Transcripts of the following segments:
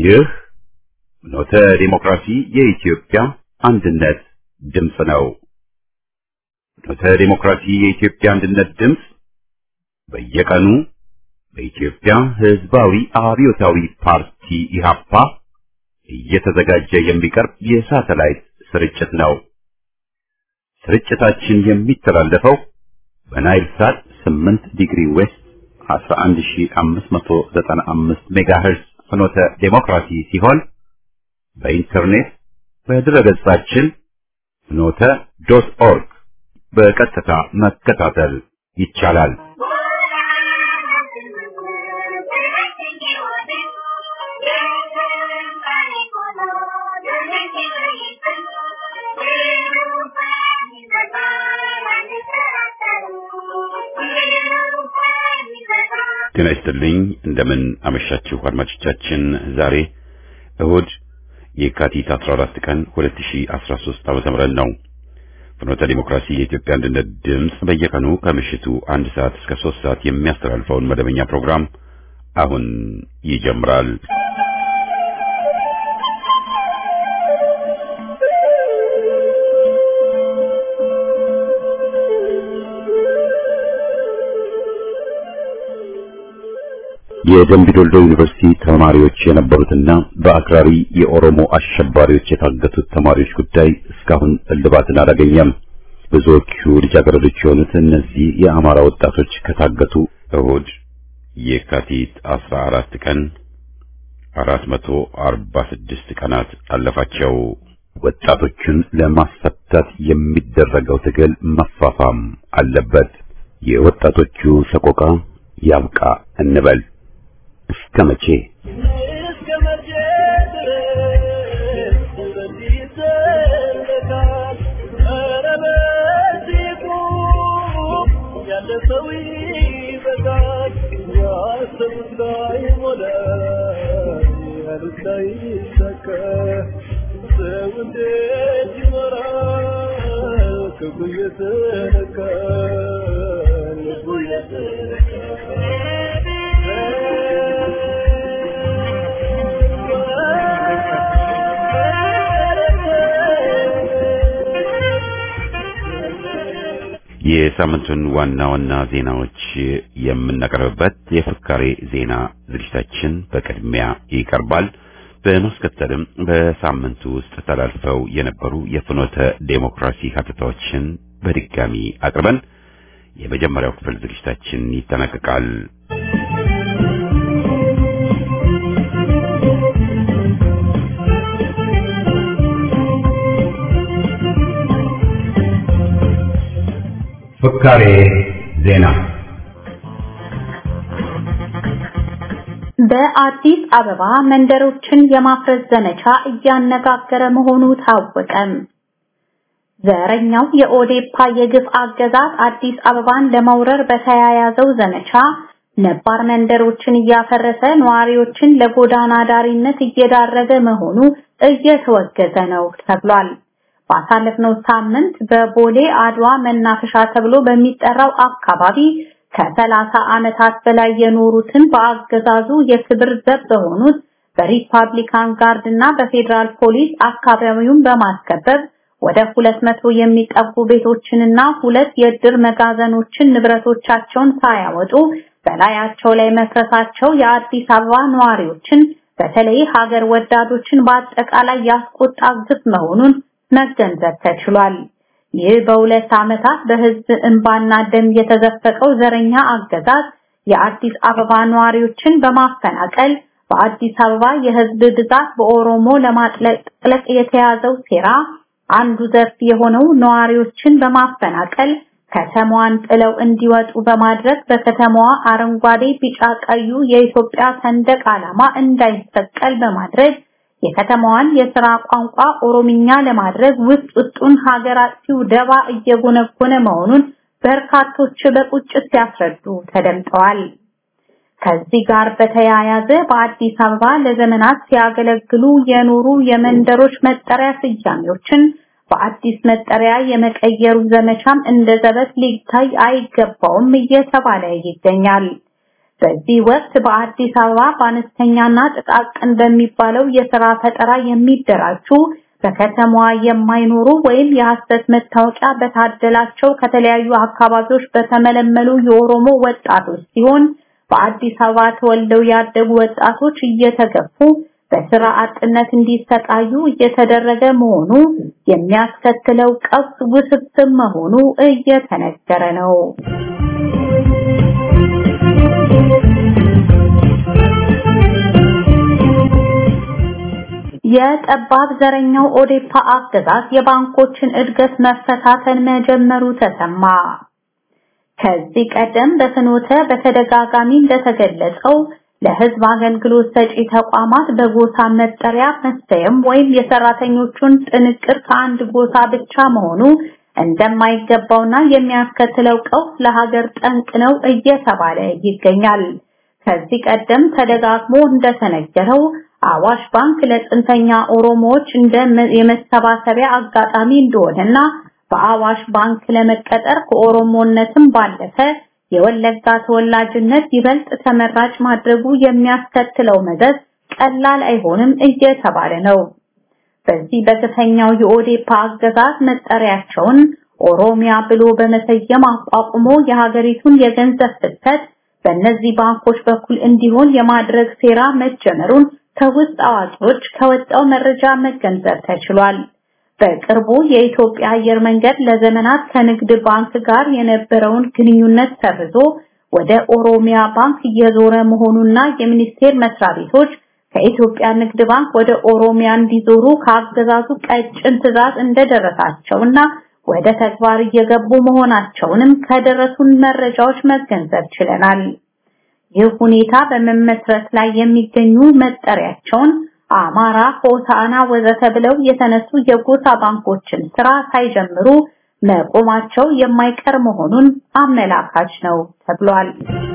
ይህ ኖተ ዲሞክራሲ የኢትዮጵያ አንድነት ድምፅ ነው። ኖተ ዲሞክራሲ የኢትዮጵያ አንድነት ድምፅ በየቀኑ በኢትዮጵያ ሕዝባዊ አብዮታዊ ፓርቲ ኢህአፓ እየተዘጋጀ የሚቀርብ የሳተላይት ስርጭት ነው። ስርጭታችን የሚተላለፈው በናይል ሳት 8 ዲግሪ ዌስት 11595 ሜጋሄርዝ ፍኖተ ዴሞክራሲ ሲሆን በኢንተርኔት በድረገጻችን ፍኖተ ዶት ኦርግ በቀጥታ መከታተል ይቻላል። ጤና ይስጥልኝ። እንደምን አመሻችሁ አድማጮቻችን። ዛሬ እሁድ የካቲት 14 ቀን 2013 ዓመተ ምህረት ነው። ፍኖተ ዲሞክራሲ የኢትዮጵያ አንድነት ድምፅ በየቀኑ ከምሽቱ አንድ ሰዓት እስከ ሶስት ሰዓት የሚያስተላልፈውን መደበኛ ፕሮግራም አሁን ይጀምራል። የደምቢ ዶልዶ ዩኒቨርሲቲ ተማሪዎች የነበሩትና በአክራሪ የኦሮሞ አሸባሪዎች የታገቱት ተማሪዎች ጉዳይ እስካሁን እልባትን አላገኘም። ብዙዎቹ ልጃገረዶች የሆኑት እነዚህ የአማራ ወጣቶች ከታገቱ እሁድ የካቲት 14 ቀን 446 ቀናት አለፋቸው። ወጣቶቹን ለማስፈታት የሚደረገው ትግል መፋፋም አለበት። የወጣቶቹ ሰቆቃ ያብቃ እንበል። እስከ መቼ የሳምንቱን ዋና ዋና ዜናዎች የምናቀርብበት የፍካሬ ዜና ዝግጅታችን በቅድሚያ ይቀርባል። በማስከተልም በሳምንቱ ውስጥ ተላልፈው የነበሩ የፍኖተ ዴሞክራሲ ሀተታዎችን በድጋሚ አቅርበን የመጀመሪያው ክፍል ዝግጅታችን ይጠናቀቃል። ፍካሬ ዜና በአዲስ አበባ መንደሮችን የማፍረስ ዘመቻ እያነጋገረ መሆኑ ታወቀም። ዘረኛው የኦዴፓ የግፍ አገዛዝ አዲስ አበባን ለመውረር በተያያዘው ዘመቻ ነባር መንደሮችን እያፈረሰ ነዋሪዎችን ለጎዳና ዳሪነት እየዳረገ መሆኑ እየተወገዘ ነው ተብሏል። ባሳለፍነው ሳምንት በቦሌ አድዋ መናፈሻ ተብሎ በሚጠራው አካባቢ ከሰላሳ ዓመታት በላይ የኖሩትን በአገዛዙ የክብር ዘብ በሆኑት በሪፐብሊካን ጋርድ እና በፌዴራል ፖሊስ አካባቢውን በማስከበብ ወደ ሁለት መቶ የሚጠጉ ቤቶችንና ሁለት የእድር መጋዘኖችን ንብረቶቻቸውን ሳያወጡ በላያቸው ላይ መፍረሳቸው የአዲስ አበባ ነዋሪዎችን በተለይ ሀገር ወዳዶችን በአጠቃላይ ያስቆጣ ግፍ መሆኑን መገንዘብ ተችሏል። ይህ በሁለት ዓመታት በህዝብ እንባና ደም የተዘፈቀው ዘረኛ አገዛዝ የአዲስ አበባ ነዋሪዎችን በማፈናቀል በአዲስ አበባ የህዝብ ብዛት በኦሮሞ ለማጥለቅለቅ የተያዘው ሴራ አንዱ ዘርፍ የሆነው ነዋሪዎችን በማፈናቀል ከተማዋን ጥለው እንዲወጡ በማድረግ በከተማዋ አረንጓዴ፣ ቢጫ፣ ቀዩ የኢትዮጵያ ሰንደቅ ዓላማ እንዳይሰቀል በማድረግ የከተማዋን የሥራ ቋንቋ ኦሮምኛ ለማድረግ ውስጥ ውስጡን ሀገር አጥፊው ደባ እየጎነጎነ መሆኑን በርካቶች በቁጭት ሲያስረዱ ተደምጠዋል። ከዚህ ጋር በተያያዘ በአዲስ አበባ ለዘመናት ሲያገለግሉ የኖሩ የመንደሮች መጠሪያ ስያሜዎችን በአዲስ መጠሪያ የመቀየሩ ዘመቻም እንደ ዘበት ሊታይ አይገባውም እየተባለ ይገኛል። በዚህ ወቅት በአዲስ አበባ በአነስተኛና ጥቃቅን በሚባለው የሥራ ፈጠራ የሚደራጁ በከተማዋ የማይኖሩ ወይም የሐሰት መታወቂያ በታደላቸው ከተለያዩ አካባቢዎች በተመለመሉ የኦሮሞ ወጣቶች ሲሆን በአዲስ አበባ ተወልደው ያደጉ ወጣቶች እየተገፉ በስራ አጥነት እንዲሰቃዩ እየተደረገ መሆኑ የሚያስከትለው ቀውስ ውስብስብ መሆኑ እየተነገረ ነው። የጠባብ ዘረኛው ኦዴፓ አገዛዝ የባንኮችን እድገት መፈታተን መጀመሩ ተሰማ። ከዚህ ቀደም በፍኖተ በተደጋጋሚ እንደተገለጸው ለህዝብ አገልግሎት ሰጪ ተቋማት በጎሳ መጠሪያ መሰየም ወይም የሰራተኞቹን ጥንቅር ከአንድ ጎሳ ብቻ መሆኑ እንደማይገባውና የሚያስከትለው ቀውስ ለሀገር ጠንቅ ነው እየተባለ ይገኛል። ከዚህ ቀደም ተደጋግሞ እንደተነገረው አዋሽ ባንክ ለጥንተኛ ኦሮሞዎች እንደ የመሰባሰቢያ አጋጣሚ እንደሆነና በአዋሽ ባንክ ለመቀጠር ከኦሮሞነትም ባለፈ የወለጋ ተወላጅነት ይበልጥ ተመራጭ ማድረጉ የሚያስከትለው መዘዝ ቀላል አይሆንም እየተባለ ነው። በዚህ በግፈኛው የኦዴፓ አገዛዝ መጠሪያቸውን ኦሮሚያ ብሎ በመሰየም አቋቁሞ የሀገሪቱን የገንዘብ ፍሰት በእነዚህ ባንኮች በኩል እንዲሆን የማድረግ ሴራ መጀመሩን ከውስጥ አዋቂዎች ከወጣው መረጃ መገንዘብ ተችሏል። በቅርቡ የኢትዮጵያ አየር መንገድ ለዘመናት ከንግድ ባንክ ጋር የነበረውን ግንኙነት ሰርዞ ወደ ኦሮሚያ ባንክ እየዞረ መሆኑና የሚኒስቴር መስሪያ ቤቶች ከኢትዮጵያ ንግድ ባንክ ወደ ኦሮሚያ እንዲዞሩ ከአገዛዙ ቀጭን ትዕዛዝ እንደደረሳቸውና ወደ ተግባር እየገቡ መሆናቸውንም ከደረሱን መረጃዎች መገንዘብ ችለናል። ይህ ሁኔታ በመመስረት ላይ የሚገኙ መጠሪያቸውን አማራ፣ ሆሳና ወዘተ ብለው የተነሱ የጎሳ ባንኮችን ስራ ሳይጀምሩ መቆማቸው የማይቀር መሆኑን አመላካች ነው ተብሏል።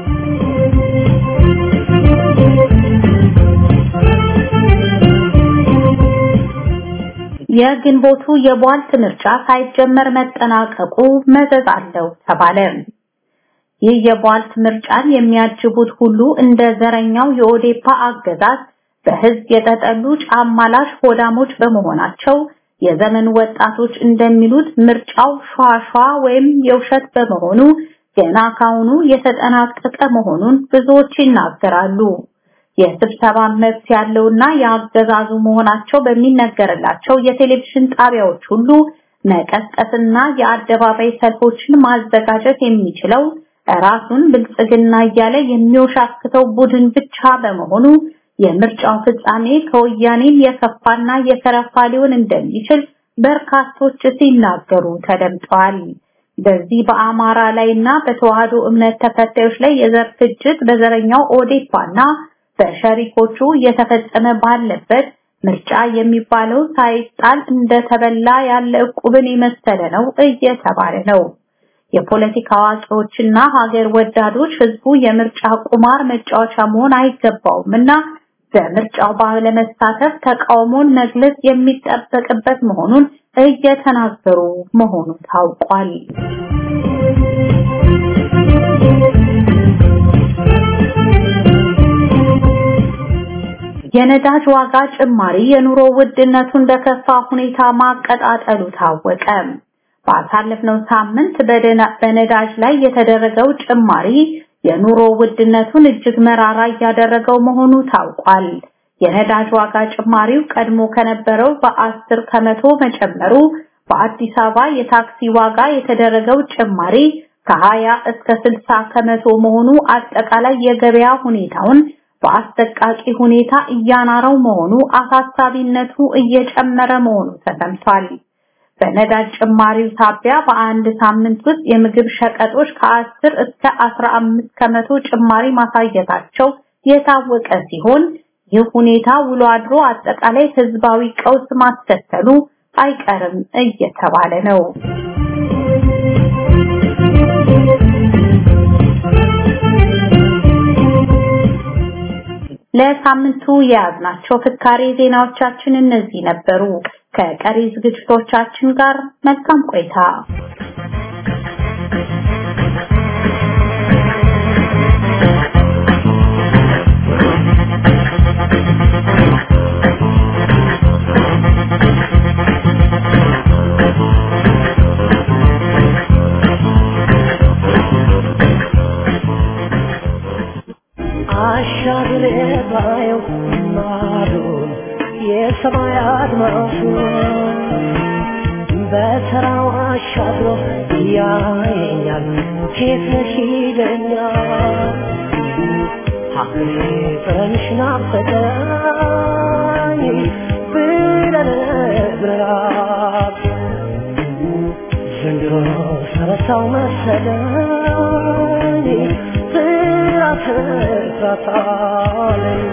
የግንቦቱ የቧልት ምርጫ ሳይጀመር መጠናቀቁ መዘዝ አለው ተባለ። ይህ የቧልት ምርጫን የሚያጅቡት ሁሉ እንደ ዘረኛው የኦዴፓ አገዛዝ በህዝብ የተጠሉ ጫማላሽ ሆዳሞች በመሆናቸው የዘመን ወጣቶች እንደሚሉት ምርጫው ሿሿ ወይም የውሸት በመሆኑ ገና ካሁኑ የተጠናቀቀ መሆኑን ብዙዎች ይናገራሉ። የስብሰባ መብት ያለውና የአገዛዙ መሆናቸው በሚነገርላቸው የቴሌቪዥን ጣቢያዎች ሁሉ መቀስቀስና የአደባባይ ሰልፎችን ማዘጋጀት የሚችለው ራሱን ብልጽግና እያለ የሚወሻክተው ቡድን ብቻ በመሆኑ የምርጫው ፍጻሜ ከወያኔም የከፋና የከረፋ ሊሆን እንደሚችል በርካቶች ሲናገሩ ተደምጠዋል። በዚህ በአማራ ላይና በተዋህዶ እምነት ተከታዮች ላይ የዘር ፍጅት በዘረኛው ኦዴፓና በሸሪኮቹ እየተፈጸመ ባለበት ምርጫ የሚባለው ሳይጣል እንደተበላ ያለ ዕቁብን የመሰለ ነው እየተባለ ነው። የፖለቲካ አዋቂዎችና ሀገር ወዳዶች ህዝቡ የምርጫ ቁማር መጫወቻ መሆን አይገባውምና በምርጫው ባለመሳተፍ ተቃውሞን መግለጽ የሚጠበቅበት መሆኑን እየተናገሩ መሆኑ ታውቋል። የነዳጅ ዋጋ ጭማሪ የኑሮ ውድነቱን በከፋ ሁኔታ ማቀጣጠሉ ታወቀ። ባሳለፍነው ሳምንት በነዳጅ ላይ የተደረገው ጭማሪ የኑሮ ውድነቱን እጅግ መራራ እያደረገው መሆኑ ታውቋል። የነዳጅ ዋጋ ጭማሪው ቀድሞ ከነበረው በአስር ከመቶ መጨመሩ በአዲስ አበባ የታክሲ ዋጋ የተደረገው ጭማሪ ከ20 እስከ 60 ከመቶ መሆኑ አጠቃላይ የገበያ ሁኔታውን በአስጠቃቂ ሁኔታ እያናረው መሆኑ አሳሳቢነቱ እየጨመረ መሆኑ ተሰምቷል። በነዳጅ ጭማሪው ሳቢያ በአንድ ሳምንት ውስጥ የምግብ ሸቀጦች ከ10 እስከ 15 ከመቶ ጭማሪ ማሳየታቸው የታወቀ ሲሆን ይህ ሁኔታ ውሎ አድሮ አጠቃላይ ህዝባዊ ቀውስ ማስከተሉ አይቀርም እየተባለ ነው። ለሳምንቱ የያዝናቸው ፍካሬ ዜናዎቻችን እነዚህ ነበሩ። ከቀሪ ዝግጅቶቻችን ጋር መልካም ቆይታ። ሰማይ አድማሱ በተራው አሻግሮ ያየኛል ኬት ነሽ ይለኛል ሀገሬ ፍቅርሽ ናፈቀኝ ብለነግራት ዘንድሮ ሰረሳው መሰለኝ ፍራት ፍራታለኝ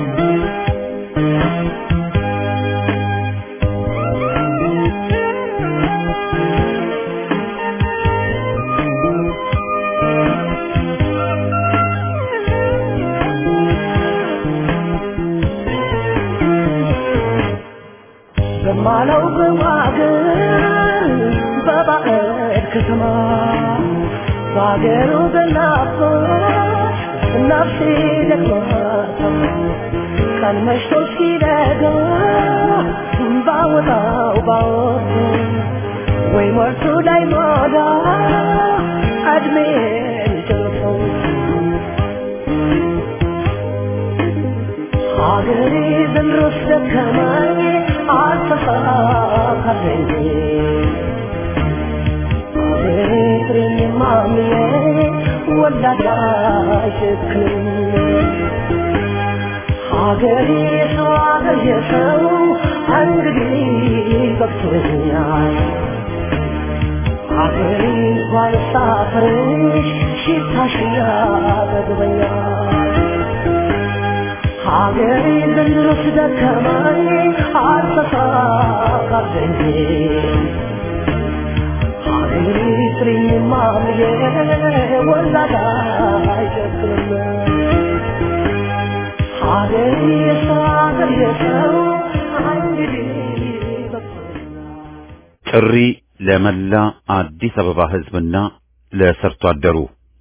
በማለው በማገር በባዕድ ከተማ በአገሩ በናፍቆት ነፍሴ ደክማታ ቀን መሽቶ ሲነጋ ባወጣው ባወጡ ወይ ሞልቶ ላይ ሞላ እድሜን ጨርሰው ሀገሬ ዘንድሮስ ደከመኝ አልተሳካልኝ ሀገሬ ፍሬኝ ማምዬ ወላድ አይሸክም ሀገሬ ሰው ሀገር የሰው እንግዲህ በቅቶኛል ሀገሬ እንኳን ሳፍርሽ ሽታሽ ያጠግበኛል ሀገሬ ዘንድሮስ ደከመኝ አልተሳካልኝ ሀገሬ ፍሬኝ ማምዬ ወላድ አይሸክም ሀገሬ የሰው ሀገር የሰው እንግዲህ በቅቶኛል ጥሪ ለመላ አዲስ አበባ ሕዝብና ለሰርቶ አደሩ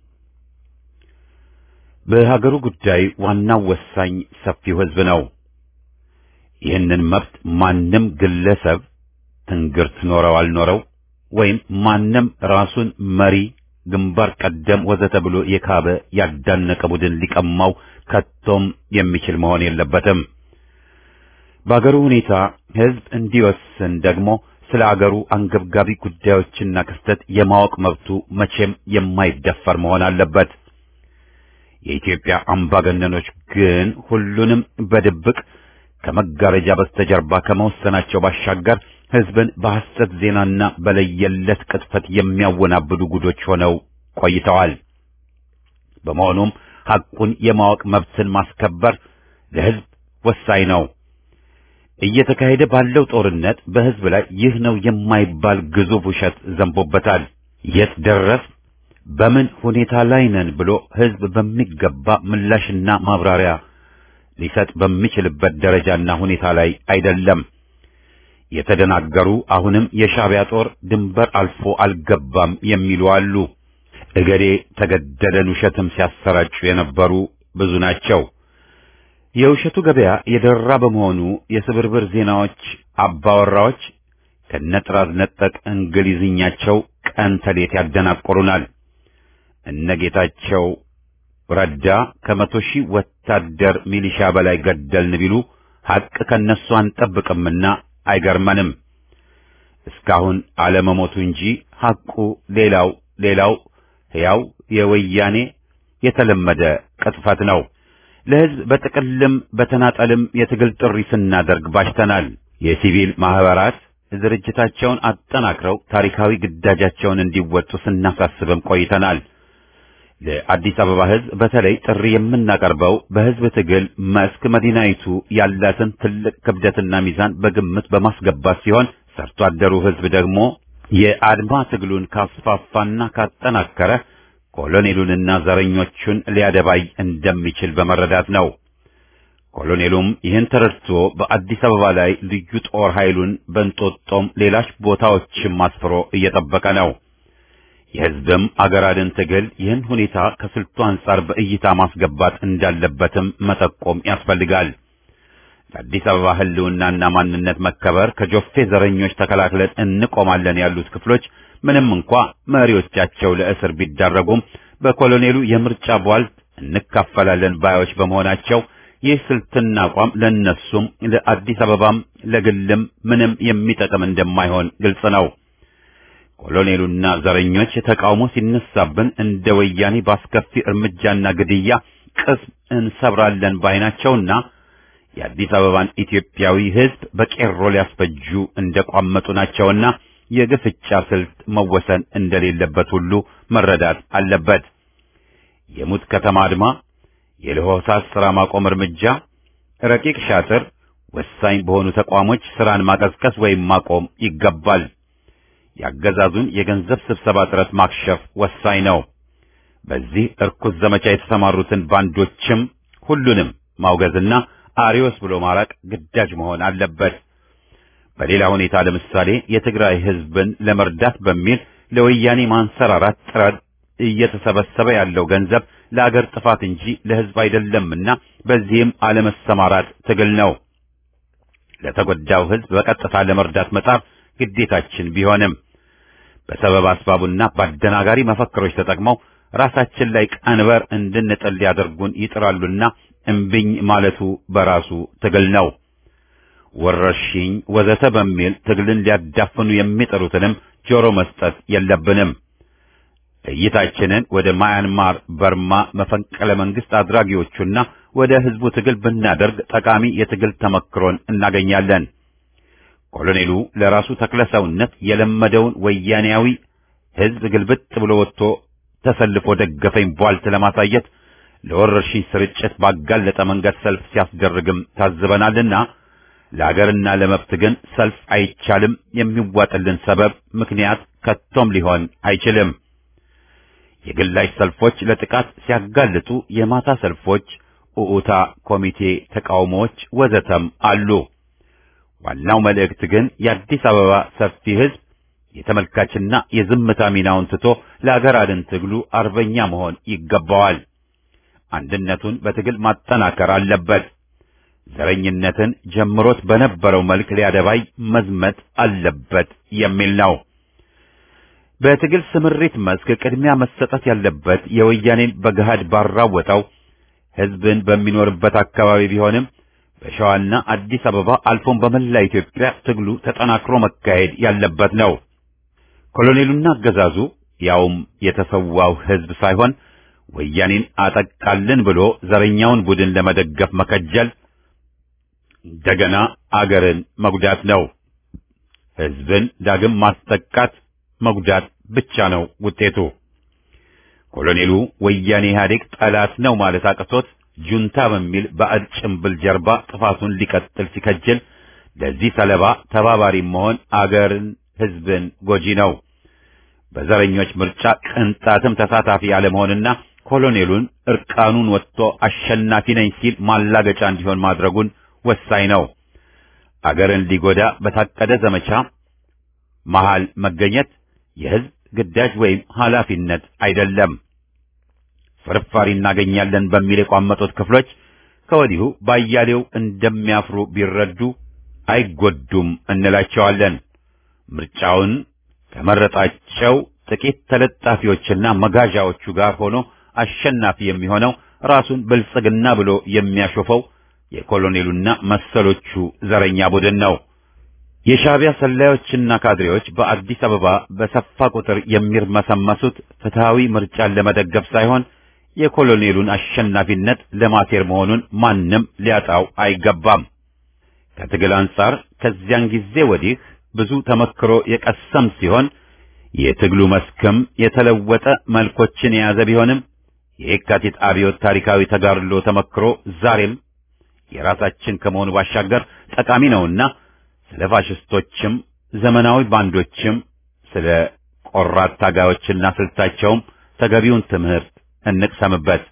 በሀገሩ ጉዳይ ዋናው ወሳኝ ሰፊው ሕዝብ ነው። ይህንን መብት ማንም ግለሰብ ትንግርት ኖረው አልኖረው ወይም ማንም ራሱን መሪ፣ ግንባር ቀደም ወዘተ ብሎ የካበ ያዳነቀ ቡድን ሊቀማው ከቶም የሚችል መሆን የለበትም። በአገሩ ሁኔታ ሕዝብ እንዲወስን ደግሞ ስለ አገሩ አንገብጋቢ ጉዳዮችና ክስተት የማወቅ መብቱ መቼም የማይደፈር መሆን አለበት። የኢትዮጵያ አምባገነኖች ግን ሁሉንም በድብቅ ከመጋረጃ በስተጀርባ ከመወሰናቸው ባሻገር ሕዝብን በሐሰት ዜናና በለየለት ቅጥፈት የሚያወናብዱ ጉዶች ሆነው ቆይተዋል። በመሆኑም ሐቁን የማወቅ መብትን ማስከበር ለሕዝብ ወሳኝ ነው። እየተካሄደ ባለው ጦርነት በሕዝብ ላይ ይህ ነው የማይባል ግዙፍ ውሸት ዘንቦበታል። የት ደረስ በምን ሁኔታ ላይ ነን ብሎ ሕዝብ በሚገባ ምላሽና ማብራሪያ ሊሰጥ በሚችልበት ደረጃና ሁኔታ ላይ አይደለም። የተደናገሩ አሁንም የሻዕቢያ ጦር ድንበር አልፎ አልገባም የሚሉ አሉ። እገሌ ተገደለን ውሸትም ሲያሰራጩ የነበሩ ብዙ ናቸው። የውሸቱ ገበያ የደራ በመሆኑ የስብርብር ዜናዎች አባወራዎች ከነጥራዝ ነጠቅ እንግሊዝኛቸው ቀን ተሌት ያደናቆሩናል። እነ ጌታቸው ረዳ ከመቶ ሺህ ወታደር ሚሊሻ በላይ ገደልን ቢሉ ሐቅ ከነሱ አንጠብቅምና አይገርመንም። እስካሁን አለመሞቱ እንጂ ሐቁ ሌላው ሌላው ሕያው የወያኔ የተለመደ ቅጥፈት ነው። ለሕዝብ በጥቅልም በተናጠልም የትግል ጥሪ ስናደርግ ባሽተናል። የሲቪል ማህበራት ድርጅታቸውን አጠናክረው ታሪካዊ ግዳጃቸውን እንዲወጡ ስናሳስብም ቆይተናል። ለአዲስ አበባ ሕዝብ በተለይ ጥሪ የምናቀርበው በሕዝብ ትግል መስክ መዲናይቱ ያላትን ትልቅ ክብደትና ሚዛን በግምት በማስገባት ሲሆን ሰርቶ አደሩ ሕዝብ ደግሞ የአድማ ትግሉን ካስፋፋና ካጠናከረ ኮሎኔሉንና ዘረኞቹን ሊያደባይ እንደሚችል በመረዳት ነው። ኮሎኔሉም ይህን ተረድቶ በአዲስ አበባ ላይ ልዩ ጦር ኃይሉን በእንጦጦም ሌሎች ቦታዎችም አስፍሮ እየጠበቀ ነው። የሕዝብም አገር አድን ትግል ይህን ሁኔታ ከስልቱ አንጻር በእይታ ማስገባት እንዳለበትም መጠቆም ያስፈልጋል። ለአዲስ አበባ ሕልውናና ማንነት መከበር ከጆፌ ዘረኞች ተከላክለን እንቆማለን ያሉት ክፍሎች ምንም እንኳ መሪዎቻቸው ለእስር ቢዳረጉም በኮሎኔሉ የምርጫ ቧልት እንካፈላለን ባዮች በመሆናቸው ይህ ስልትና አቋም ለነሱም ለአዲስ አበባም ለግልም ምንም የሚጠቅም እንደማይሆን ግልጽ ነው። ኮሎኔሉና ዘረኞች ተቃውሞ ሲነሳብን እንደ ወያኔ በአስከፊ እርምጃና ግድያ ቅስም እንሰብራለን ባይናቸውና የአዲስ አበባን ኢትዮጵያዊ ሕዝብ በቄሮ ሊያስፈጁ እንደቋመጡ ናቸውና የግፍጫ ስልት መወሰን እንደሌለበት ሁሉ መረዳት አለበት። የሙት ከተማ አድማ፣ የለሆሳስ ሥራ ማቆም እርምጃ፣ ረቂቅ ሻጥር ወሳኝ በሆኑ ተቋሞች ሥራን ማቀዝቀዝ ወይም ማቆም ይገባል። ያገዛዙን የገንዘብ ስብሰባ ጥረት ማክሸፍ ወሳኝ ነው። በዚህ እርኩስ ዘመቻ የተሰማሩትን ባንዶችም ሁሉንም ማውገዝና አሪዮስ ብሎ ማራቅ ግዳጅ መሆን አለበት። በሌላ ሁኔታ ለምሳሌ የትግራይ ሕዝብን ለመርዳት በሚል ለወያኔ ማንሰራራት ጥረት እየተሰበሰበ ያለው ገንዘብ ለአገር ጥፋት እንጂ ለሕዝብ አይደለምና በዚህም አለመሰማራት ትግል ነው። ለተጎዳው ሕዝብ በቀጥታ ለመርዳት መጣር ግዴታችን ቢሆንም በሰበብ አስባቡና በአደናጋሪ መፈክሮች ተጠቅመው ራሳችን ላይ ቀንበር እንድንጥል ሊያደርጉን ይጥራሉና እምቢኝ ማለቱ በራሱ ትግል ነው። ወረርሽኝ ወዘተ በሚል ትግልን ሊያዳፍኑ የሚጥሩትንም ጆሮ መስጠት የለብንም። እይታችንን ወደ ማያንማር፣ በርማ መፈንቅለ መንግስት አድራጊዎቹና ወደ ህዝቡ ትግል ብናደርግ ጠቃሚ የትግል ተመክሮን እናገኛለን። ኮሎኔሉ ለራሱ ተክለሰውነት የለመደውን ወያኔያዊ ህዝብ ግልብጥ ብሎ ወጥቶ ተሰልፎ ደገፈኝ ቧልት ለማሳየት ለወረርሽኝ ስርጭት ባጋለጠ መንገድ ሰልፍ ሲያስደርግም ታዝበናልና ለአገርና ለመብት ግን ሰልፍ አይቻልም። የሚዋጥልን ሰበብ ምክንያት ከቶም ሊሆን አይችልም። የግላጭ ሰልፎች ለጥቃት ሲያጋልጡ የማታ ሰልፎች፣ ኡኡታ ኮሚቴ ተቃውሞዎች ወዘተም አሉ። ዋናው መልእክት ግን የአዲስ አበባ ሰፊ ህዝብ የተመልካችና የዝምታ ሚናውን ትቶ ለአገር አድን ትግሉ አርበኛ መሆን ይገባዋል። አንድነቱን በትግል ማጠናከር አለበት። ዘረኝነትን ጀምሮት በነበረው መልክ ሊያደባይ መዝመት አለበት የሚል ነው። በትግል ስምሪት መስክ ቅድሚያ መሰጠት ያለበት የወያኔን በገሃድ ባራወጠው ህዝብን በሚኖርበት አካባቢ ቢሆንም በሸዋና አዲስ አበባ አልፎም በመላ ኢትዮጵያ ትግሉ ተጠናክሮ መካሄድ ያለበት ነው። ኮሎኔሉና አገዛዙ ያውም የተሰዋው ህዝብ ሳይሆን ወያኔን አጠቃልን ብሎ ዘረኛውን ቡድን ለመደገፍ መከጀል እንደገና አገርን መጉዳት ነው። ህዝብን ዳግም ማስጠቃት መጉዳት ብቻ ነው ውጤቱ። ኮሎኔሉ ወያኔ ኢህአዴግ ጠላት ነው ማለት አቅቶት ጁንታ በሚል ባዕድ ጭምብል ጀርባ ጥፋቱን ሊቀጥል ሲከጅል ለዚህ ሰለባ ተባባሪ መሆን አገርን፣ ህዝብን ጎጂ ነው። በዘረኞች ምርጫ ቅንጣትም ተሳታፊ ያለመሆንና ኮሎኔሉን እርቃኑን ወጥቶ አሸናፊ ነኝ ሲል ማላገጫ እንዲሆን ማድረጉን ወሳኝ ነው። አገርን ሊጎዳ በታቀደ ዘመቻ መሃል መገኘት የህዝብ ግዳጅ ወይም ኃላፊነት አይደለም። ፍርፋሪ እናገኛለን በሚል የቋመጡት ክፍሎች ከወዲሁ ባያሌው እንደሚያፍሩ ቢረዱ አይጎዱም እንላቸዋለን። ምርጫውን ከመረጣቸው ጥቂት ተለጣፊዎችና መጋዣዎቹ ጋር ሆኖ አሸናፊ የሚሆነው ራሱን ብልጽግና ብሎ የሚያሾፈው የኮሎኔሉና መሰሎቹ ዘረኛ ቡድን ነው። የሻዕቢያ ሰላዮችና ካድሬዎች በአዲስ አበባ በሰፋ ቁጥር የሚርመሰመሱት ፍትሃዊ ምርጫን ለመደገፍ ሳይሆን የኮሎኔሉን አሸናፊነት ለማቴር መሆኑን ማንም ሊያጣው አይገባም። ከትግል አንጻር ከዚያን ጊዜ ወዲህ ብዙ ተመክሮ የቀሰም ሲሆን የትግሉ መስክም የተለወጠ መልኮችን የያዘ ቢሆንም የየካቲት አብዮት ታሪካዊ ተጋድሎ ተመክሮ ዛሬም የራሳችን ከመሆኑ ባሻገር ጠቃሚ ነውና ስለ ፋሽስቶችም ዘመናዊ ባንዶችም ስለ ቆራት ታጋዮችና ስልታቸውም ተገቢውን ትምህርት እንቅሰምበት።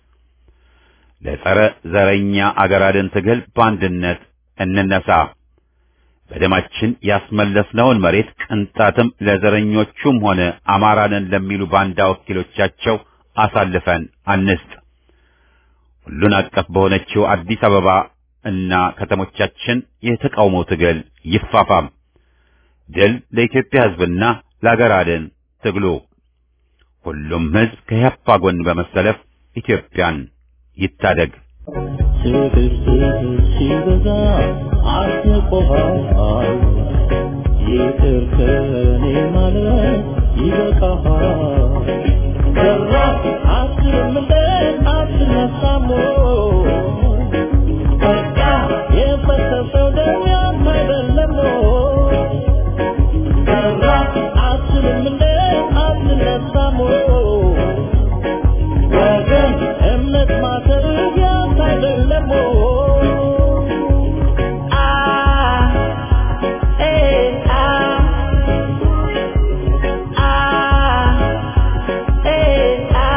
ለጸረ ዘረኛ አገር አድን ትግል በአንድነት እንነሳ። በደማችን ያስመለስነውን መሬት ቅንጣትም ለዘረኞቹም ሆነ አማራንን ለሚሉ ባንዳ ወኪሎቻቸው አሳልፈን አንስጥ። ሁሉን አቀፍ በሆነችው አዲስ አበባ እና ከተሞቻችን የተቃውሞ ትግል ይፋፋም። ድል ለኢትዮጵያ ሕዝብና ለአገር አድን ትግሉ። ሁሉም ሕዝብ ከያፓ ጎን በመሰለፍ ኢትዮጵያን ይታደግ። ፍቅር ፍቅር ሲበዛ አስቆሃል ይቅር ከኔ ማለት ይበቃሃል ሰራ አትልም እንደ አትነሳም ወይ? በቃ የፈሰሰው ደም ያንተ አይደለም ወይ? ሰራ አትልም እንደ አትነሳም ወይ? ወገን እምነት ማተር ያንተ አይደለም ወይ? አ ኤ አ አ ኤ አ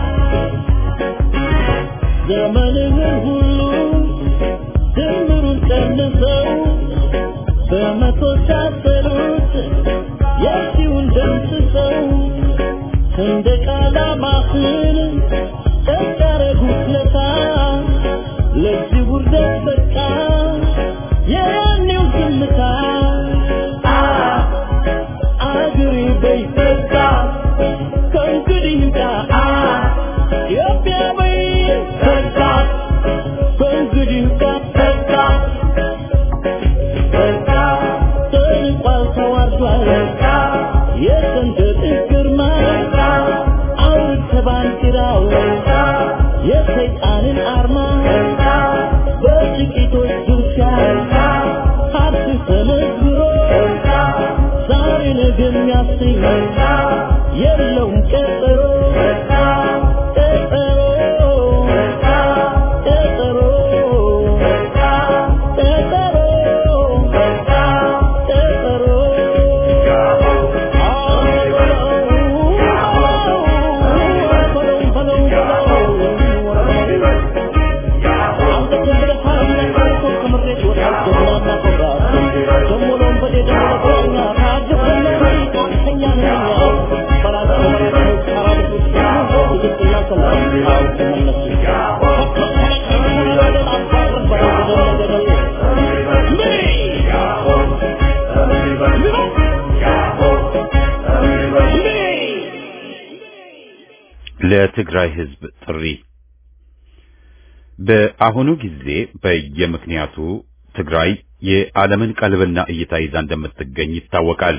ዘመንህን ሁሉ ድምሩን ቀንሰው በመቶ ሲያሰሩት የሺውን ደምስሰው ሰንደቅ ዓላማህን ጨርቅ ያረጉት ለታ ለዚህ ውርደት በቃ የያኔው ዝምታ አ አገሬ በይ በቃ ከእንግዲህ ይብቃ አ ኢትዮጵያ በይ በቃ ከእንግዲህ ይብቃ በቃ በቃ ተንቋል ተዋርዷል በቃ የሰንደቅህ ግርማ በቃ አውርድ ባንዲራው በቃ የሰይጣንን አርማ በቃ በጥቂቶች ድርሻ በቃ ሀብት ተመዝብሮ በቃ ዛሬ ነገ የሚያሰኝ በቃ የለውም ቀጠሮ በቃ ቀጠሮ በቃ ቀጠሮ በቃ ቀጠሮ በቃ ቀጠሮ ለትግራይ ህዝብ ጥሪ በአሁኑ ጊዜ በየምክንያቱ ትግራይ የዓለምን ቀልብና እይታ ይዛ እንደምትገኝ ይታወቃል።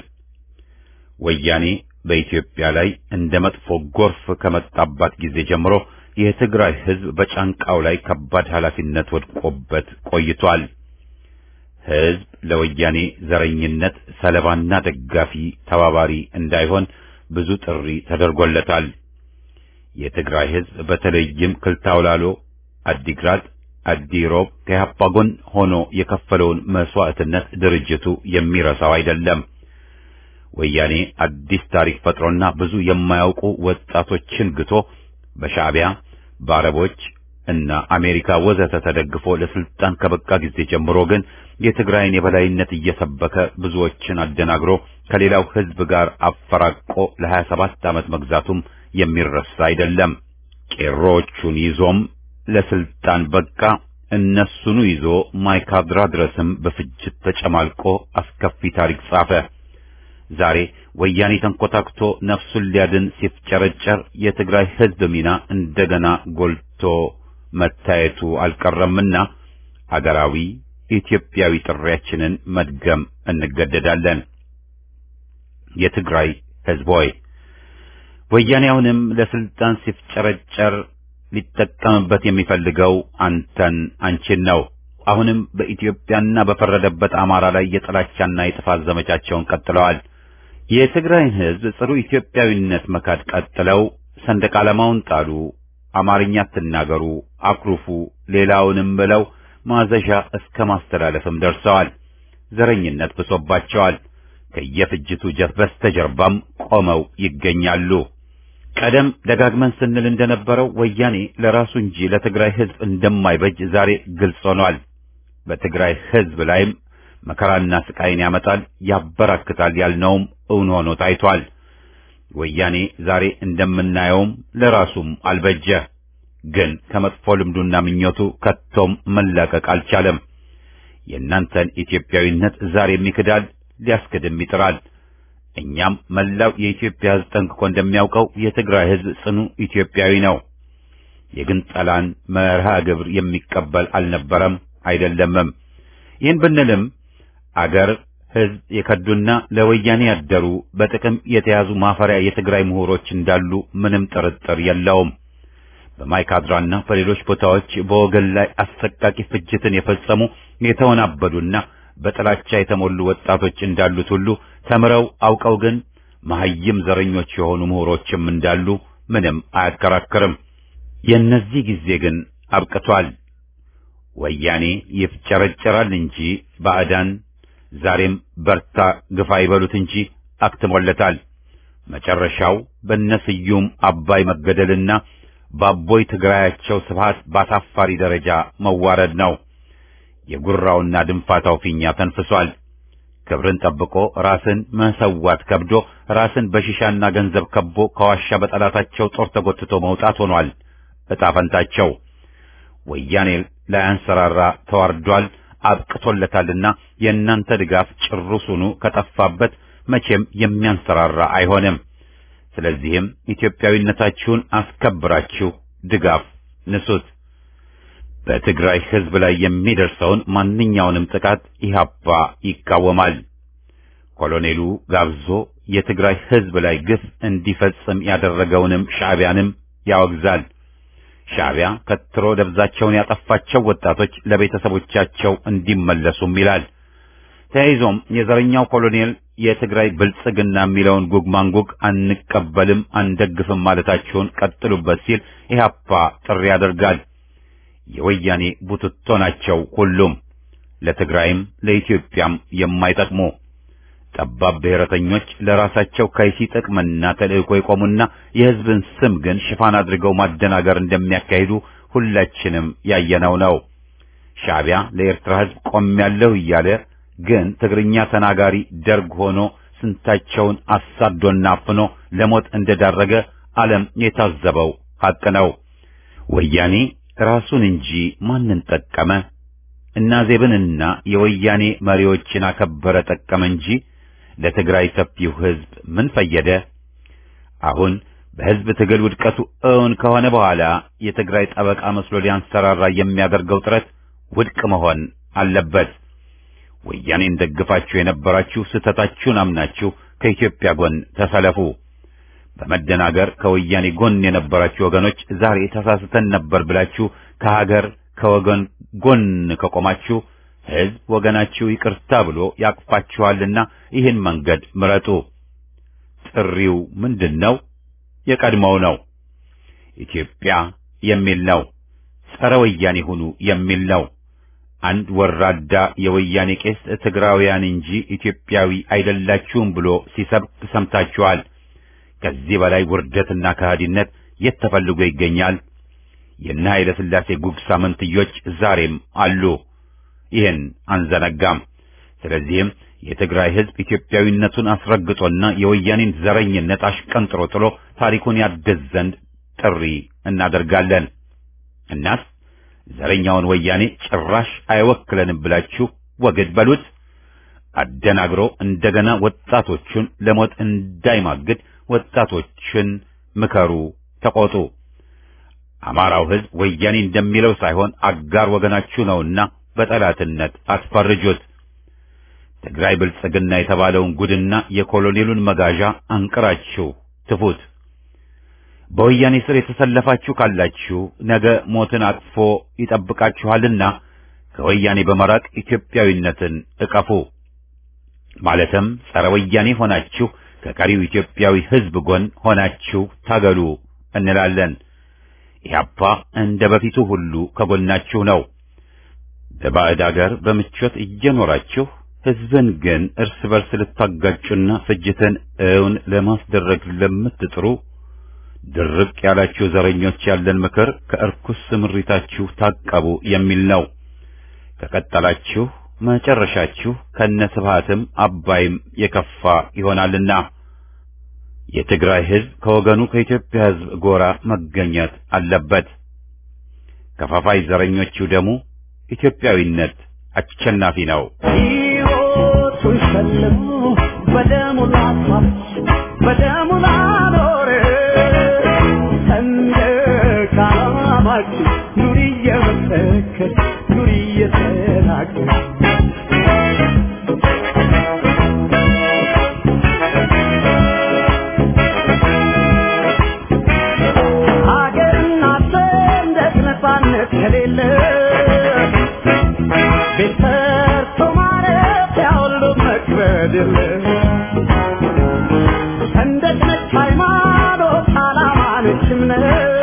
ወያኔ በኢትዮጵያ ላይ እንደ መጥፎ ጎርፍ ከመጣባት ጊዜ ጀምሮ የትግራይ ህዝብ በጫንቃው ላይ ከባድ ኃላፊነት ወድቆበት ቆይቷል። ህዝብ ለወያኔ ዘረኝነት ሰለባና ደጋፊ ተባባሪ እንዳይሆን ብዙ ጥሪ ተደርጎለታል። የትግራይ ህዝብ በተለይም ክልታውላሎ፣ አዲግራት፣ አዲሮብ ከያፓ ጎን ሆኖ የከፈለውን መስዋዕትነት ድርጅቱ የሚረሳው አይደለም። ወያኔ አዲስ ታሪክ ፈጥሮና ብዙ የማያውቁ ወጣቶችን ግቶ በሻዕቢያ በአረቦች እና አሜሪካ ወዘተ ተደግፎ ለስልጣን ከበቃ ጊዜ ጀምሮ ግን የትግራይን የበላይነት እየሰበከ ብዙዎችን አደናግሮ ከሌላው ህዝብ ጋር አፈራቆ ለሀያ ሰባት ዓመት መግዛቱም የሚረሳ አይደለም። ቄሮቹን ይዞም ለስልጣን በቃ። እነሱኑ ይዞ ማይካድራ ድረስም በፍጅት ተጨማልቆ አስከፊ ታሪክ ጻፈ። ዛሬ ወያኔ ተንኮታክቶ ነፍሱን ሊያድን ሲፍጨረጨር የትግራይ ህዝብ ሚና እንደገና ጎልቶ መታየቱ አልቀረምና አገራዊ ኢትዮጵያዊ ጥሪያችንን መድገም እንገደዳለን። የትግራይ ህዝብ ሆይ ወያኔ አሁንም ለስልጣን ሲፍጨረጨር ሊጠቀምበት የሚፈልገው አንተን አንቺን ነው። አሁንም በኢትዮጵያና በፈረደበት አማራ ላይ የጥላቻና የጥፋት ዘመቻቸውን ቀጥለዋል። የትግራይን ህዝብ ጽሩ ኢትዮጵያዊነት መካድ ቀጥለው ሰንደቅ ዓላማውን ጣሉ፣ አማርኛ አትናገሩ፣ አኩርፉ፣ ሌላውንም ብለው ማዘዣ እስከ ማስተላለፍም ደርሰዋል። ዘረኝነት ብሶባቸዋል። ከየፍጅቱ ጀት በስተጀርባም ቆመው ይገኛሉ። ቀደም ደጋግመን ስንል እንደነበረው ወያኔ ለራሱ እንጂ ለትግራይ ህዝብ እንደማይበጅ ዛሬ ግልጽ ሆኗል። በትግራይ ህዝብ ላይም መከራና ስቃይን ያመጣል፣ ያበራክታል ያልነውም እውን ሆኖ ታይቷል። ወያኔ ዛሬ እንደምናየውም ለራሱም አልበጀ። ግን ከመጥፎ ልምዱና ምኞቱ ከቶም መላቀቅ አልቻለም። የእናንተን ኢትዮጵያዊነት ዛሬም ይክዳል፣ ሊያስክድም ይጥራል። እኛም መላው የኢትዮጵያ ህዝብ ጠንቅቆ እንደሚያውቀው የትግራይ ህዝብ ጽኑ ኢትዮጵያዊ ነው። የግንጠላን መርሃ ግብር የሚቀበል አልነበረም አይደለምም። ይህን ብንልም አገር ሕዝብ የከዱና ለወያኔ ያደሩ በጥቅም የተያዙ ማፈሪያ የትግራይ ምሁሮች እንዳሉ ምንም ጥርጥር የለውም። በማይካድራና በሌሎች ቦታዎች በወገን ላይ አሰቃቂ ፍጅትን የፈጸሙ የተወናበዱና በጥላቻ የተሞሉ ወጣቶች እንዳሉት ሁሉ ተምረው አውቀው ግን መሐይም ዘረኞች የሆኑ ምሁሮችም እንዳሉ ምንም አያከራክርም። የእነዚህ ጊዜ ግን አብቅቷል። ወያኔ ይፍጨረጨራል እንጂ ባዕዳን ዛሬም በርታ ግፋ ይበሉት እንጂ አክትሞለታል። መጨረሻው በነስዩም አባይ መገደልና በአቦይ ትግራያቸው ስብሃት ባሳፋሪ ደረጃ መዋረድ ነው። የጉራውና ድንፋታው ፊኛ ተንፍሷል። ክብርን ጠብቆ ራስን መሰዋት ከብዶ ራስን በሺሻና ገንዘብ ከቦ ከዋሻ በጠላታቸው ጦር ተጎትቶ መውጣት ሆኗል ዕጣ ፈንታቸው። ወያኔ ላያንሰራራ ተዋርዷል፣ አብቅቶለታልና የእናንተ ድጋፍ ጭሩሱኑ ከጠፋበት መቼም የሚያንሰራራ አይሆንም። ስለዚህም ኢትዮጵያዊነታችሁን አስከብራችሁ ድጋፍ ንሱት። በትግራይ ሕዝብ ላይ የሚደርሰውን ማንኛውንም ጥቃት ኢህአፓ ይቃወማል። ኮሎኔሉ ጋብዞ የትግራይ ሕዝብ ላይ ግፍ እንዲፈጽም ያደረገውንም ሻዕቢያንም ያወግዛል። ሻዕቢያ ከትሮ ደብዛቸውን ያጠፋቸው ወጣቶች ለቤተሰቦቻቸው እንዲመለሱም ይላል። ተያይዞም የዘረኛው ኮሎኔል የትግራይ ብልጽግና የሚለውን ጉግ ማንጉግ አንቀበልም፣ አንደግፍም ማለታቸውን ቀጥሉበት ሲል ኢህአፓ ጥሪ ያደርጋል። የወያኔ ቡትቶ ናቸው ሁሉም ለትግራይም ለኢትዮጵያም የማይጠቅሙ ጠባብ ብሔረተኞች ለራሳቸው ከይሲ ጥቅምና ተልእኮ የቆሙና የሕዝብን ስም ግን ሽፋን አድርገው ማደናገር እንደሚያካሂዱ ሁላችንም ያየነው ነው። ሻዕቢያ ለኤርትራ ሕዝብ ቆሜያለሁ እያለ ግን ትግርኛ ተናጋሪ ደርግ ሆኖ ስንታቸውን አሳዶና አፍኖ ለሞት እንደዳረገ ዓለም የታዘበው ሐቅ ነው። ወያኔ ራሱን እንጂ ማንን ጠቀመ? እና ዜብንና የወያኔ መሪዎችን አከበረ ጠቀመ እንጂ ለትግራይ ሰፊው ሕዝብ ምን ፈየደ? አሁን በሕዝብ ትግል ውድቀቱ እውን ከሆነ በኋላ የትግራይ ጠበቃ መስሎ ሊያንሰራራ የሚያደርገው ጥረት ውድቅ መሆን አለበት። ወያኔን ደግፋችሁ የነበራችሁ ስህተታችሁን አምናችሁ ከኢትዮጵያ ጎን ተሰለፉ። በመደናገር ከወያኔ ጎን የነበራችሁ ወገኖች ዛሬ ተሳስተን ነበር ብላችሁ ከሀገር ከወገን ጎን ከቆማችሁ ሕዝብ ወገናችሁ ይቅርታ ብሎ ያቅፋችኋልና ይህን መንገድ ምረጡ። ጥሪው ምንድን ነው? የቀድሞው ነው። ኢትዮጵያ የሚል ነው። ጸረ ወያኔ ሁኑ የሚል ነው። አንድ ወራዳ የወያኔ ቄስ ትግራውያን እንጂ ኢትዮጵያዊ አይደላችሁም ብሎ ሲሰብክ ሰምታችኋል። ከዚህ በላይ ውርደትና ከሃዲነት የት ተፈልጎ ይገኛል? የነ ኃይለ ሥላሴ ጉግሳ መንትዮች ዛሬም አሉ። ይህን አንዘነጋም። ስለዚህም የትግራይ ሕዝብ ኢትዮጵያዊነቱን አስረግጦና የወያኔን ዘረኝነት አሽቀንጥሮ ጥሎ ታሪኩን ያድስ ዘንድ ጥሪ እናደርጋለን። እናስ ዘረኛውን ወያኔ ጭራሽ አይወክለንም ብላችሁ ወግድ በሉት። አደናግሮ እንደገና ወጣቶቹን ለሞት እንዳይማግድ ወጣቶችን ምከሩ፣ ተቆጡ። አማራው ሕዝብ ወያኔ እንደሚለው ሳይሆን አጋር ወገናችሁ ነውና በጠላትነት አትፈርጁት። ትግራይ ብልጽግና የተባለውን ጉድና የኮሎኔሉን መጋዣ አንቅራችሁ ትፉት። በወያኔ ስር የተሰለፋችሁ ካላችሁ ነገ ሞትን አቅፎ ይጠብቃችኋልና ከወያኔ በመራቅ ኢትዮጵያዊነትን እቀፉ። ማለትም ጸረ ወያኔ ሆናችሁ ከቀሪው ኢትዮጵያዊ ሕዝብ ጎን ሆናችሁ ታገሉ እንላለን። ኢህአፓ እንደ በፊቱ ሁሉ ከጎናችሁ ነው። በባዕድ አገር በምቾት እየኖራችሁ ሕዝብን ግን እርስ በርስ ልታጋጩና ፍጅትን እውን ለማስደረግ ለምትጥሩ ድርቅ ያላችሁ ዘረኞች ያለን ምክር ከእርኩስ ስምሪታችሁ ታቀቡ የሚል ነው። ከቀጠላችሁ መጨረሻችሁ ከነስብሃትም አባይም የከፋ ይሆናልና የትግራይ ሕዝብ ከወገኑ ከኢትዮጵያ ሕዝብ ጎራ መገኘት አለበት። ከፋፋይ ዘረኞቹ ደሙ ኢትዮጵያዊነት አሸናፊ ነው። ሕይወቱን ሸልሞ በደሙ ላስዋች በደሙ ላኖረ ሰንደቅ ዓላማ እየሳቅሽ ኑሪ እየመሰከርሽ ኑሪ እየተናገርሽ ሀገርና ሰንደቅ ነፃነት ከሌለ ቤት ሰርቶ ማረፊያ ሁሉ መክበድ የለ ሰንደቅ ነች ሃይማኖት ዓላማ ነች እምነት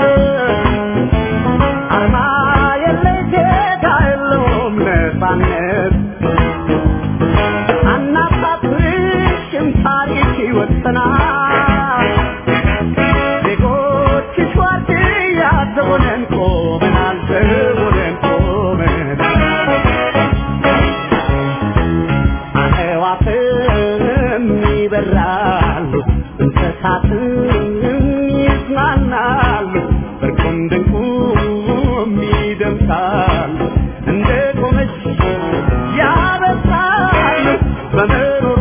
አርማ የለሽ ጌታ የለውም ነፃነት አናሳፍርሽም ታሪክ ይወሰናል ዜጎችሽ ዋርድያ ዘቦነን ቆመናል ዘቦነን ቆመናል አዕዋፍም ይበራሉ እንስሳትም ይዝናናሉ እርቁም ድንቁም ይደምሳሉ እንደ ቆመች ያበሳሉ በምሮሯ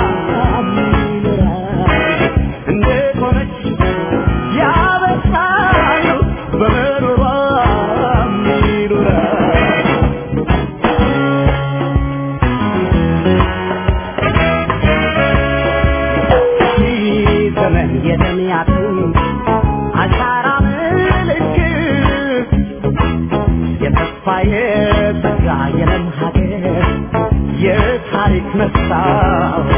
ይኖራሉ እንደ ቆመች ያበሳሉ በምሮሯ ይኖራሉ ዘመን የተሚያቱን አሻራ ምልክት የተስፋ የተጋ የለም ሀገር የታሪክ መስታወት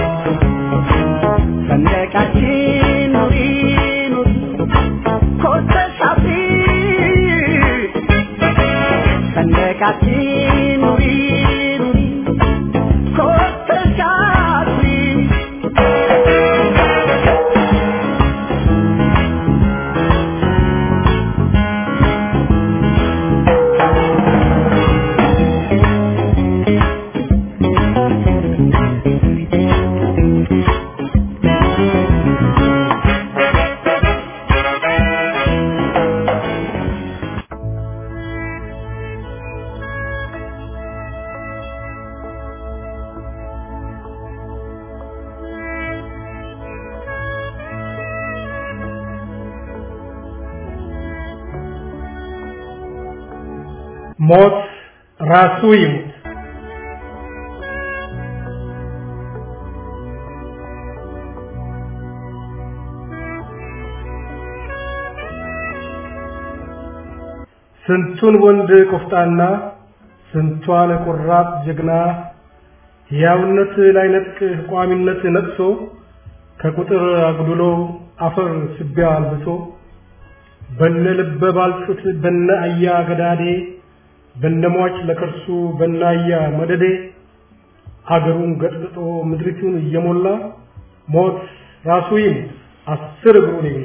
ሰንደቃችን ኑሪ ኑሪ ኮስተሽ አብሪ ሰንደቃችን ኑሪ ኑሪ ኮስተሽ አብሪ ሞት ራሱ ይሙት። ስንቱን ወንድ ቆፍጣና ስንቷን ቆራጥ ጀግና ሕያውነት ላይ ነጥቅ ቋሚነት ነጥሶ ከቁጥር አጉድሎ አፈር ስቢያ አልብሶ በነ ልበ ባልጩት በነ አያ ገዳዴ በነሟች ለከርሱ በናያ መደዴ አገሩን ገጥግጦ ምድሪቱን እየሞላ ሞት ራሱ ይሙት አስር እግሩን ይብላ።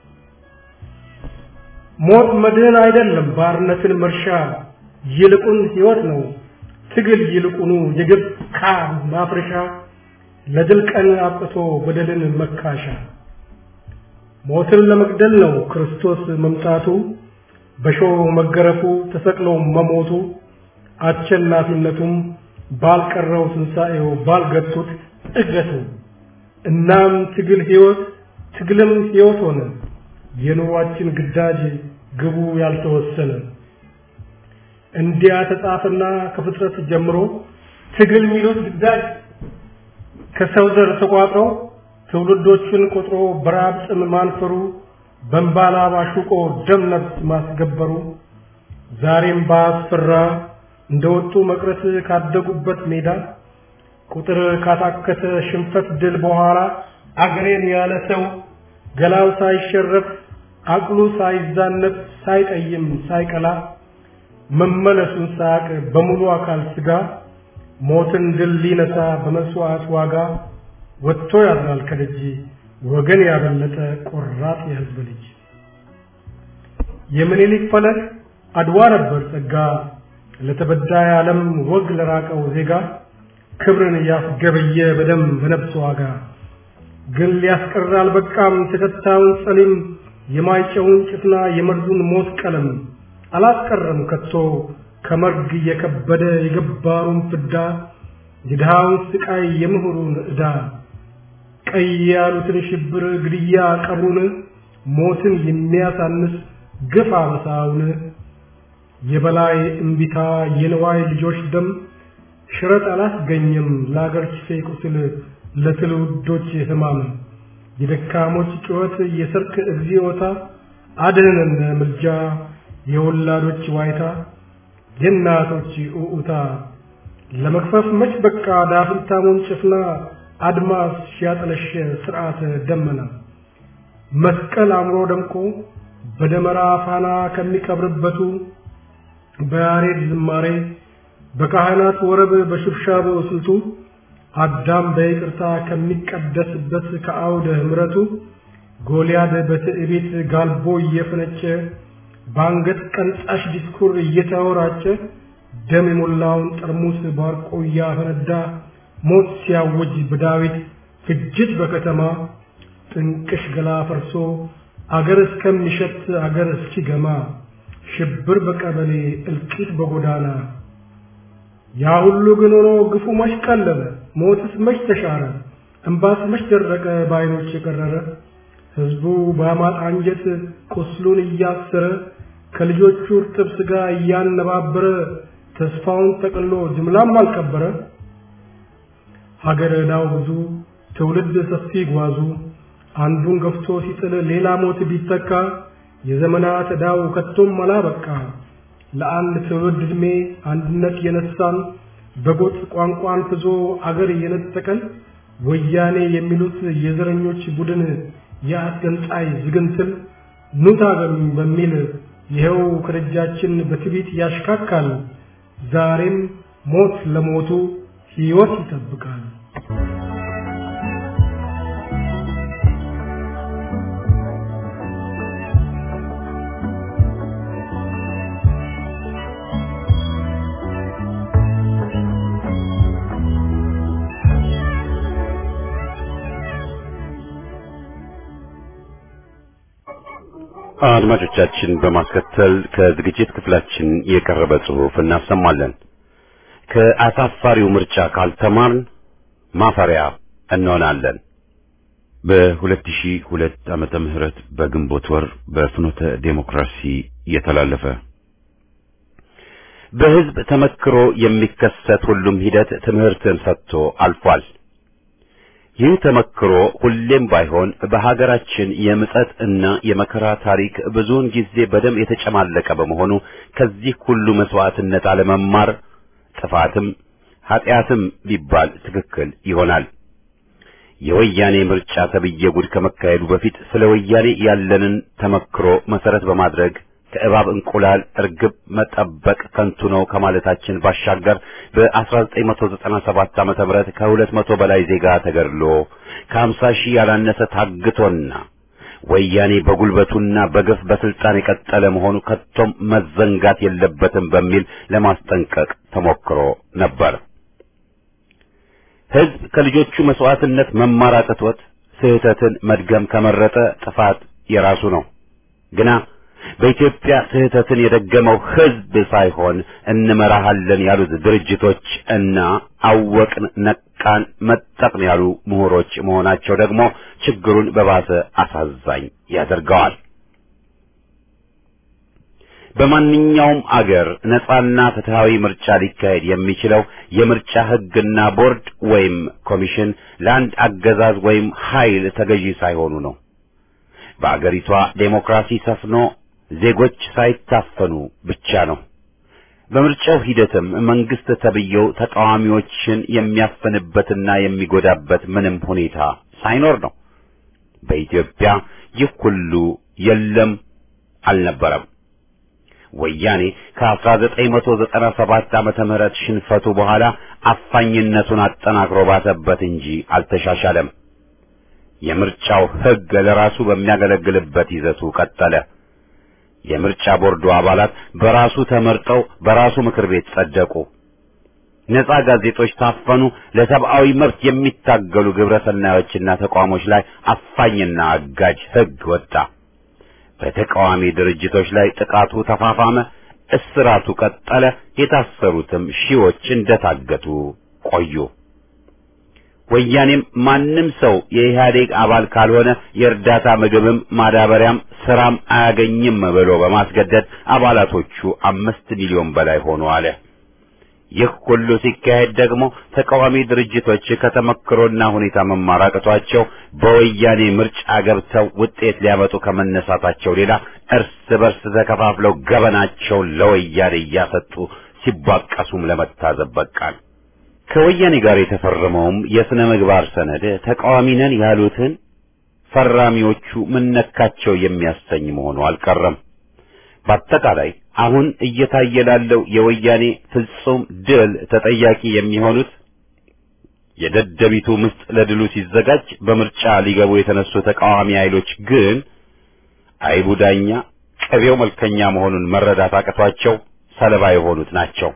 ሞት መድህን አይደለም ባርነትን መርሻ ይልቁን ሕይወት ነው ትግል ይልቁኑ የግብ ካብ ማፍረሻ ለድል ቀን አብቅቶ በደልን መካሻ ሞትን ለመግደል ነው ክርስቶስ መምጣቱ በሾህ መገረፉ ተሰቅሎ መሞቱ አሸናፊነቱም ባልቀረው ትንሣኤው ባልገቱት እገቱ እናም ትግል ሕይወት ትግልም ሕይወት ሆነ የኑሯችን ግዳጅ ግቡ ያልተወሰነ እንዲያ ተጻፈና ከፍጥረት ጀምሮ ትግል የሚሉት ግዳጅ ከሰው ዘር ተቋጥሮ ትውልዶቹን ቆጥሮ በራብ ጥም ማንፈሩ በእንባላ ባሹቆ ደም ነፍስ ማስገበሩ ዛሬም ባስፈራ እንደወጡ መቅረት ካደጉበት ሜዳ ቁጥር ካታከተ ሽንፈት ድል በኋላ አገሬን ያለ ሰው ገላው ሳይሸረፍ አቅሉ ሳይዛነፍ ሳይጠይም ሳይቀላ መመለሱን ሳያቅ በሙሉ አካል ስጋ ሞትን ድል ሊነሳ በመስዋዕት ዋጋ ወጥቶ ያድራል ከደጅ ወገን ያበለጠ ቆራጥ የሕዝብ ልጅ የምኒልክ ፈለግ አድዋ ነበር ጸጋ ለተበዳይ ዓለም ወግ ለራቀው ዜጋ ክብርን ያስገበየ በደም በነፍስ ዋጋ ግን ሊያስቀር አልበቃም ተከታዩን ጸሊም የማይጨውን ጭፍና የመርዙን ሞት ቀለም አላስቀረም ከቶ ከመርግ የከበደ የገባሩን ፍዳ የድሃውን ስቃይ የምሁሩን ዕዳ ቀይ ያሉትን ሽብር ግድያ ቀብሩን ሞትን የሚያሳንስ ግፍ አበሳውን የበላይ እምቢታ የንዋይ ልጆች ደም ሽረት አላስገኘም ለአገር ኪሴ ቁስል ለትውልዶች ህማም የደካሞች ጩኸት የሰርክ እግዚኦታ አድነን ምልጃ የወላዶች ዋይታ የእናቶች ኡኡታ ለመክፈፍ መች በቃ ዳፍንታሙን ጭፍና አድማስ ሲያጠለሸ ስርዓተ ደመና መስቀል አምሮ ደምቆ በደመራ ፋና ከሚቀብርበቱ በያሬድ ዝማሬ በካህናት ወረብ በሽብሻቦ ስልቱ አዳም በይቅርታ ከሚቀደስበት ከአውደ ምሕረቱ ጎልያድ በትዕቢት ጋልቦ እየፈነጨ በአንገት ቀንጻሽ ዲስኩር እየተወራጨ ደም የሞላውን ጠርሙስ ባርቆ እያፈነዳ ሞት ሲያውጅ በዳዊት ፍጅት በከተማ ጥንቅሽ ገላ ፈርሶ አገር እስከሚሸት አገር እስኪገማ ሽብር በቀበሌ እልቂት በጎዳና ያ ሁሉ ግን ሆኖ ግፉ መች ቀለለ ሞትስ መች ተሻረ እምባስ መች ደረቀ በዓይኖች የቀረረ ሕዝቡ በአማጥ አንጀት ቁስሉን እያሰረ ከልጆቹ እርጥብ ሥጋ እያነባበረ ተስፋውን ጠቅሎ ጅምላም አልቀበረ ሀገር ዕዳው ብዙ ትውልድ ሰፊ ጓዙ አንዱን ገፍቶ ሲጥል ሌላ ሞት ቢተካ የዘመናት ዕዳው ከቶም አላበቃ ለአንድ ትውልድ ዕድሜ አንድነት የነሳን በጎጥ ቋንቋን ፍዞ አገር የነጠቀን ወያኔ የሚሉት የዘረኞች ቡድን የአስገንጣይ ዝግንትል ኑ ታገሉኝ በሚል ይኸው ከደጃችን በትዕቢት ያሽካካል። ዛሬም ሞት ለሞቱ ሕይወት ይጠብቃል። አድማጮቻችን በማስከተል ከዝግጅት ክፍላችን የቀረበ ጽሑፍ እናሰማለን። ከአሳፋሪው ምርጫ ካልተማርን ማፈሪያ እንሆናለን። በ2002 ዓመተ ምህረት በግንቦት ወር በፍኖተ ዴሞክራሲ የተላለፈ በሕዝብ ተመክሮ የሚከሰት ሁሉም ሂደት ትምህርትን ሰጥቶ አልፏል። ይህ ተመክሮ ሁሌም ባይሆን በሀገራችን የምጸት እና የመከራ ታሪክ ብዙውን ጊዜ በደም የተጨማለቀ በመሆኑ ከዚህ ሁሉ መስዋዕትነት አለመማር ጥፋትም ኃጢአትም ቢባል ትክክል ይሆናል። የወያኔ ምርጫ ተብዬ ጉድ ከመካሄዱ በፊት ስለ ወያኔ ያለንን ተመክሮ መሰረት በማድረግ ከእባብ እንቁላል እርግብ መጠበቅ ከንቱ ነው ከማለታችን ባሻገር በ1997 ዓመተ ምህረት ከሁለት መቶ በላይ ዜጋ ተገድሎ ከ50 ሺህ ያላነሰ ታግቶና ወያኔ በጉልበቱና በግፍ በስልጣን የቀጠለ መሆኑ ከቶም መዘንጋት የለበትም በሚል ለማስጠንቀቅ ተሞክሮ ነበር። ሕዝብ ከልጆቹ መስዋዕትነት መማር አቅቶት ስህተትን መድገም ከመረጠ ጥፋት የራሱ ነው። ግና በኢትዮጵያ ስህተትን የደገመው ሕዝብ ሳይሆን እንመራሃለን ያሉት ድርጅቶች እና አወቅን፣ ነቃን፣ መጠቅን ያሉ ምሁሮች መሆናቸው ደግሞ ችግሩን በባሰ አሳዛኝ ያደርገዋል። በማንኛውም አገር ነጻና ፍትሃዊ ምርጫ ሊካሄድ የሚችለው የምርጫ ሕግና ቦርድ ወይም ኮሚሽን ለአንድ አገዛዝ ወይም ኃይል ተገዢ ሳይሆኑ ነው። በአገሪቷ ዴሞክራሲ ሰፍኖ ዜጎች ሳይታፈኑ ብቻ ነው። በምርጫው ሂደትም መንግስት ተብዬው ተቃዋሚዎችን የሚያፈንበትና የሚጎዳበት ምንም ሁኔታ ሳይኖር ነው። በኢትዮጵያ ይህ ሁሉ የለም፣ አልነበረም። ወያኔ ከ1997 ዓመተ ምህረት ሽንፈቱ በኋላ አፋኝነቱን አጠናክሮ ባሰበት እንጂ አልተሻሻለም። የምርጫው ሕግ ለራሱ በሚያገለግልበት ይዘቱ ቀጠለ። የምርጫ ቦርዱ አባላት በራሱ ተመርጠው በራሱ ምክር ቤት ጸደቁ። ነጻ ጋዜጦች ታፈኑ። ለሰብአዊ መብት የሚታገሉ ግብረ ሰናዮችና ተቋሞች ላይ አፋኝና አጋጅ ሕግ ወጣ። በተቃዋሚ ድርጅቶች ላይ ጥቃቱ ተፋፋመ፣ እስራቱ ቀጠለ። የታሰሩትም ሺዎች እንደታገቱ ቆዩ። ወያኔም ማንም ሰው የኢህአዴግ አባል ካልሆነ የእርዳታ ምግብም ማዳበሪያም ስራም አያገኝም ብሎ በማስገደድ አባላቶቹ አምስት ሚሊዮን በላይ ሆኑ አለ። ይህ ሁሉ ሲካሄድ ደግሞ ተቃዋሚ ድርጅቶች ከተመክሮና ሁኔታ መማር አቅቷቸው በወያኔ ምርጫ ገብተው ውጤት ሊያመጡ ከመነሳታቸው ሌላ እርስ በርስ ተከፋፍለው ገበናቸውን ለወያኔ እያሰጡ ሲባቀሱም ለመታዘብ በቃል። ከወያኔ ጋር የተፈረመውም የሥነ ምግባር ሰነድ ተቃዋሚ ነን ያሉትን ፈራሚዎቹ ምነካቸው የሚያሰኝ መሆኑ አልቀረም። በአጠቃላይ አሁን እየታየ ላለው የወያኔ ፍጹም ድል ተጠያቂ የሚሆኑት የደደቢቱ ምስጥ ለድሉ ሲዘጋጅ በምርጫ ሊገቡ የተነሱ ተቃዋሚ ኃይሎች ግን አይቡ ዳኛ ቅቤው መልከኛ መሆኑን መረዳት አቅቷቸው ሰለባ የሆኑት ናቸው።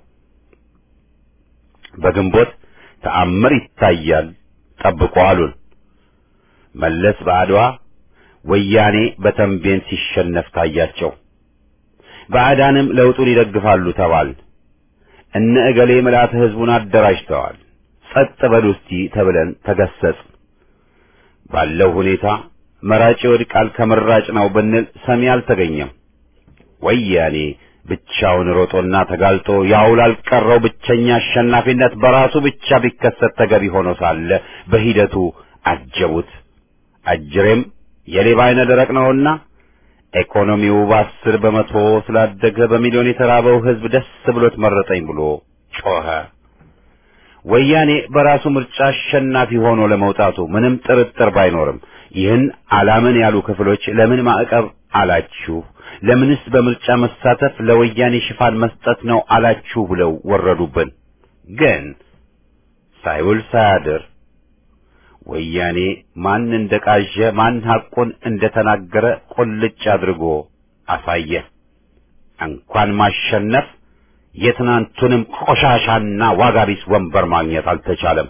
በግንቦት ተአምር ይታያል ጠብቁ አሉን። መለስ በአድዋ ወያኔ በተንቤን ሲሸነፍ ታያቸው። ባዕዳንም ለውጡን ይደግፋሉ ተባል። እነ እገሌ ምልአተ ሕዝቡን አደራጅተዋል። ጸጥ በሉ እስቲ ተብለን ተገሰጽ። ባለው ሁኔታ መራጭ ይወድቃል ከመራጭ ነው ብንል ሰሚ አልተገኘም። ወያኔ ብቻውን ሮጦና ተጋልጦ ያው ላልቀረው ብቸኛ አሸናፊነት በራሱ ብቻ ቢከሰት ተገቢ ሆኖ ሳለ በሂደቱ አጀቡት። አጅሬም የሌባ አይነ ደረቅ ነውና ኢኮኖሚው በአስር በመቶ ስላደገ በሚሊዮን የተራበው ሕዝብ ደስ ብሎት መረጠኝ ብሎ ጮኸ። ወያኔ በራሱ ምርጫ አሸናፊ ሆኖ ለመውጣቱ ምንም ጥርጥር ባይኖርም ይህን አላምን ያሉ ክፍሎች ለምን ማዕቀብ አላችሁ፣ ለምንስ በምርጫ መሳተፍ ለወያኔ ሽፋን መስጠት ነው አላችሁ ብለው ወረዱብን። ግን ሳይውል ሳያድር ወያኔ ማን እንደቃዠ ማን ሐቁን እንደተናገረ ቁልጭ አድርጎ አሳየ። እንኳን ማሸነፍ የትናንቱንም ቆሻሻና ዋጋ ቢስ ወንበር ማግኘት አልተቻለም።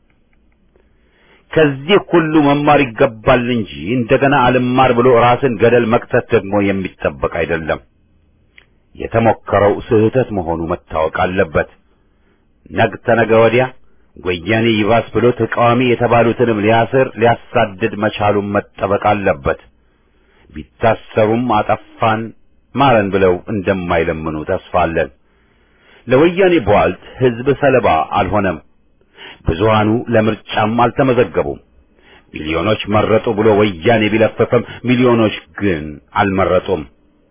ከዚህ ሁሉ መማር ይገባል እንጂ እንደገና አልማር ብሎ ራስን ገደል መክተት ደግሞ የሚጠበቅ አይደለም። የተሞከረው ስህተት መሆኑ መታወቅ አለበት። ነግ ተነገ ወዲያ ወያኔ ይባስ ብሎ ተቃዋሚ የተባሉትንም ሊያስር ሊያሳድድ መቻሉን መጠበቅ አለበት። ቢታሰሩም አጠፋን ማረን ብለው እንደማይለምኑ ተስፋ አለን። ለወያኔ ቧልት ሕዝብ ሰለባ አልሆነም። ብዙሃኑ ለምርጫም አልተመዘገቡም። ሚሊዮኖች መረጡ ብሎ ወያኔ ቢለፈፈም ሚሊዮኖች ግን አልመረጡም።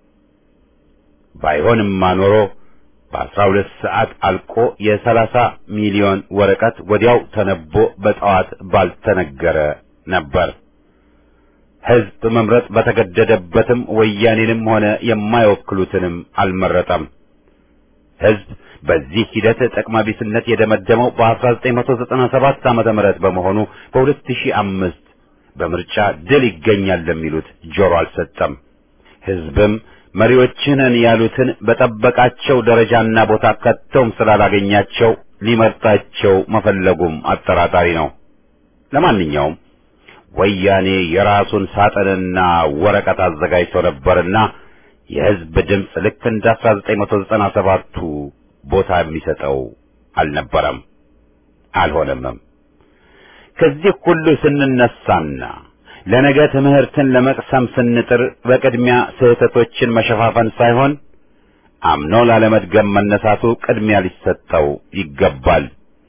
ባይሆንማ ኖሮ በአስራ ሁለት ሰዓት አልቆ የሰላሳ ሚሊዮን ወረቀት ወዲያው ተነቦ በጠዋት ባልተነገረ ነበር። ሕዝብ መምረጥ በተገደደበትም ወያኔንም ሆነ የማይወክሉትንም አልመረጠም። ሕዝብ በዚህ ሂደት ጥቅመ ቢስነት የደመደመው በ1997 ዓመተ ምህረት በመሆኑ በ2005 በምርጫ ድል ይገኛል ለሚሉት ጆሮ አልሰጠም። ሕዝብም መሪዎችንን ያሉትን በጠበቃቸው ደረጃና ቦታ ከተውም ስላላገኛቸው ሊመርጣቸው መፈለጉም አጠራጣሪ ነው። ለማንኛውም ወያኔ የራሱን ሳጥንና ወረቀት አዘጋጅቶ ነበርና የሕዝብ ድምፅ ልክ እንደ 1997ቱ ቦታ የሚሰጠው አልነበረም፣ አልሆነምም። ከዚህ ሁሉ ስንነሳና ለነገ ትምህርትን ለመቅሰም ስንጥር በቅድሚያ ስህተቶችን መሸፋፈን ሳይሆን አምኖ ላለመድገም መነሳቱ ቅድሚያ ሊሰጠው ይገባል።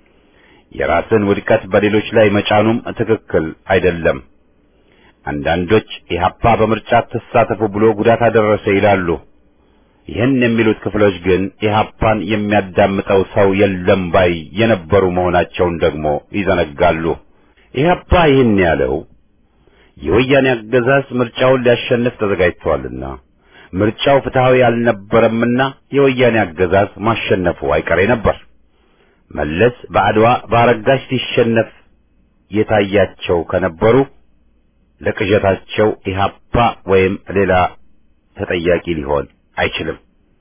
የራስን ውድቀት በሌሎች ላይ መጫኑም ትክክል አይደለም። አንዳንዶች ኢህአፓ በምርጫ ተሳተፉ ብሎ ጉዳት አደረሰ ይላሉ። ይህን የሚሉት ክፍሎች ግን ኢህአፓን የሚያዳምጠው ሰው የለም ባይ የነበሩ መሆናቸውን ደግሞ ይዘነጋሉ። ኢህአፓ ይህን ያለው የወያኔ አገዛዝ ምርጫውን ሊያሸንፍ ተዘጋጅቷልና ምርጫው ፍትሐዊ አልነበረምና የወያኔ አገዛዝ ማሸነፉ አይቀሬ ነበር። መለስ በአድዋ በአረጋሽ ሲሸነፍ የታያቸው ከነበሩ ለቅዠታቸው ኢህአፓ ወይም ሌላ ተጠያቂ ሊሆን አይችልም።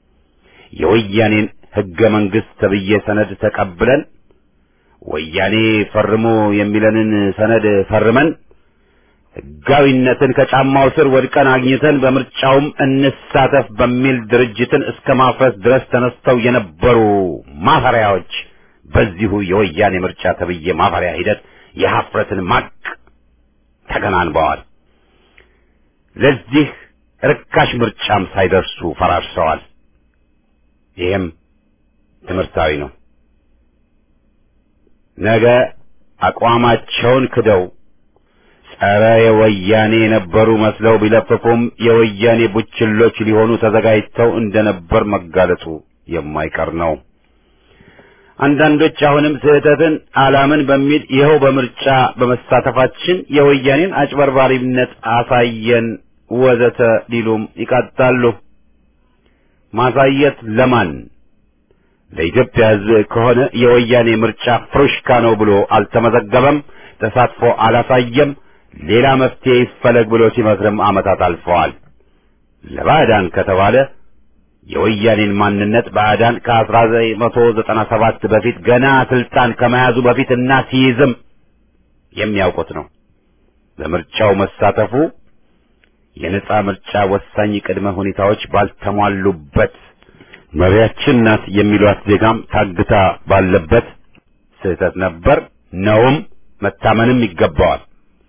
የወያኔን ሕገ መንግሥት ተብዬ ሰነድ ተቀብለን ወያኔ ፈርሞ የሚለንን ሰነድ ፈርመን ሕጋዊነትን ከጫማው ስር ወድቀን አግኝተን በምርጫውም እንሳተፍ በሚል ድርጅትን እስከ ማፍረስ ድረስ ተነስተው የነበሩ ማፈሪያዎች በዚሁ የወያኔ ምርጫ ተብዬ ማፈሪያ ሂደት የሀፍረትን ማቅ ተከናንበዋል። ለዚህ ርካሽ ምርጫም ሳይደርሱ ፈራርሰዋል። ይህም ትምህርታዊ ነው። ነገ አቋማቸውን ክደው ጸረ የወያኔ የነበሩ መስለው ቢለፍፉም የወያኔ ቡችሎች ሊሆኑ ተዘጋጅተው እንደነበር መጋለጡ የማይቀር ነው። አንዳንዶች አሁንም ስህተትን አላምን በሚል ይኸው በምርጫ በመሳተፋችን የወያኔን አጭበርባሪነት አሳየን ወዘተ ሊሉም ይቃጣሉ። ማሳየት ለማን? ለኢትዮጵያ ሕዝብ ከሆነ የወያኔ ምርጫ ፍሩሽካ ነው ብሎ አልተመዘገበም፣ ተሳትፎ አላሳየም፣ ሌላ መፍትሄ ይፈለግ ብሎ ሲመክርም ዓመታት አልፈዋል። ለባዕዳን ከተባለ የወያኔን ማንነት ባዕዳን ከ1997 በፊት ገና ስልጣን ከመያዙ በፊትና ሲይዝም የሚያውቁት ነው። በምርጫው መሳተፉ የነጻ ምርጫ ወሳኝ ቅድመ ሁኔታዎች ባልተሟሉበት መሪያችን ናት የሚሏት ዜጋም ታግታ ባለበት ስህተት ነበር ነውም መታመንም ይገባዋል።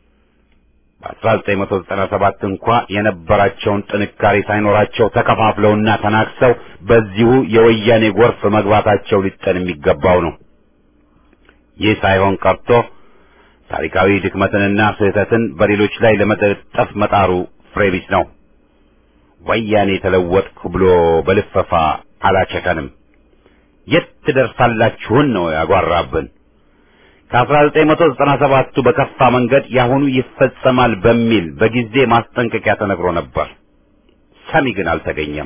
በ1997 እንኳ የነበራቸውን ጥንካሬ ሳይኖራቸው ተከፋፍለውና ተናክሰው በዚሁ የወያኔ ጎርፍ መግባታቸው ሊጠን የሚገባው ነው። ይህ ሳይሆን ቀርቶ ታሪካዊ ድክመትንና ስህተትን በሌሎች ላይ ለመጠጠፍ መጣሩ ፍሬ ቢስ ነው። ወያኔ ተለወጥኩ ብሎ በልፈፋ አላቸከንም። የት ትደርሳላችሁን ነው ያጓራብን። ከ1997ቱ በከፋ መንገድ ያሁኑ ይፈጸማል በሚል በጊዜ ማስጠንቀቂያ ተነግሮ ነበር። ሰሚ ግን አልተገኘም።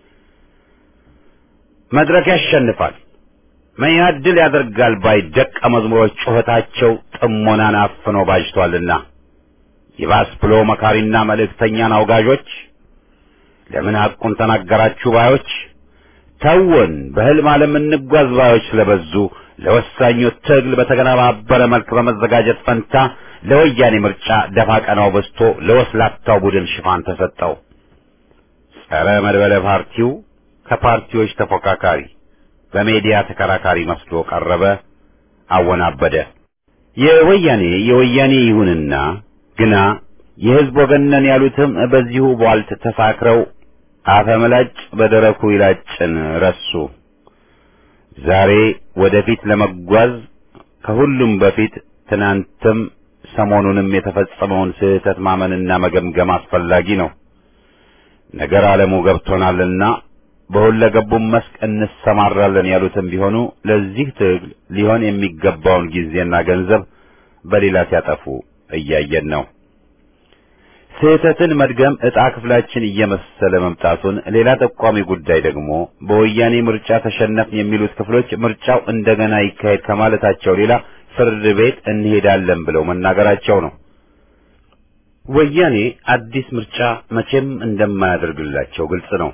መድረክ ያሸንፋል፣ መኢአድ ድል ያደርጋል ባይ ደቀ መዝሙሮች ጩኸታቸው ጥሞናን አፍኖ ባጅቷልና ይባስ ብሎ መካሪና መልእክተኛን አውጋዦች ለምን ሐቁን ተናገራችሁ ባዮች ተውን በሕልም ዓለም እንጓዝ ባዮች ስለበዙ ለወሳኙ ትግል በተገነባበረ መልክ በመዘጋጀት ፈንታ ለወያኔ ምርጫ ደፋ ቀናው በዝቶ ለወስላታው ቡድን ሽፋን ተሰጠው። ጸረ መድበለ ፓርቲው ከፓርቲዎች ተፎካካሪ በሜዲያ ተከራካሪ መስሎ ቀረበ፣ አወናበደ። የወያኔ የወያኔ ይሁንና ግና የሕዝብ ወገን ነን ያሉትም በዚሁ ቧልት ተሳክረው አፈመላጭ በደረቁ ይላጭን ረሱ። ዛሬ ወደፊት ለመጓዝ ከሁሉም በፊት ትናንትም ሰሞኑንም የተፈጸመውን ስህተት ማመንና መገምገም አስፈላጊ ነው። ነገር ዓለሙ ገብቶናልና በሁለገቡም መስክ እንሰማራለን ያሉትም ቢሆኑ ለዚህ ትግል ሊሆን የሚገባውን ጊዜና ገንዘብ በሌላ ሲያጠፉ እያየን ነው። ስህተትን መድገም ዕጣ ክፍላችን እየመሰለ መምጣቱን ሌላ ጠቋሚ ጉዳይ ደግሞ በወያኔ ምርጫ ተሸነፍን የሚሉት ክፍሎች ምርጫው እንደገና ይካሄድ ከማለታቸው ሌላ ፍርድ ቤት እንሄዳለን ብለው መናገራቸው ነው። ወያኔ አዲስ ምርጫ መቼም እንደማያደርግላቸው ግልጽ ነው።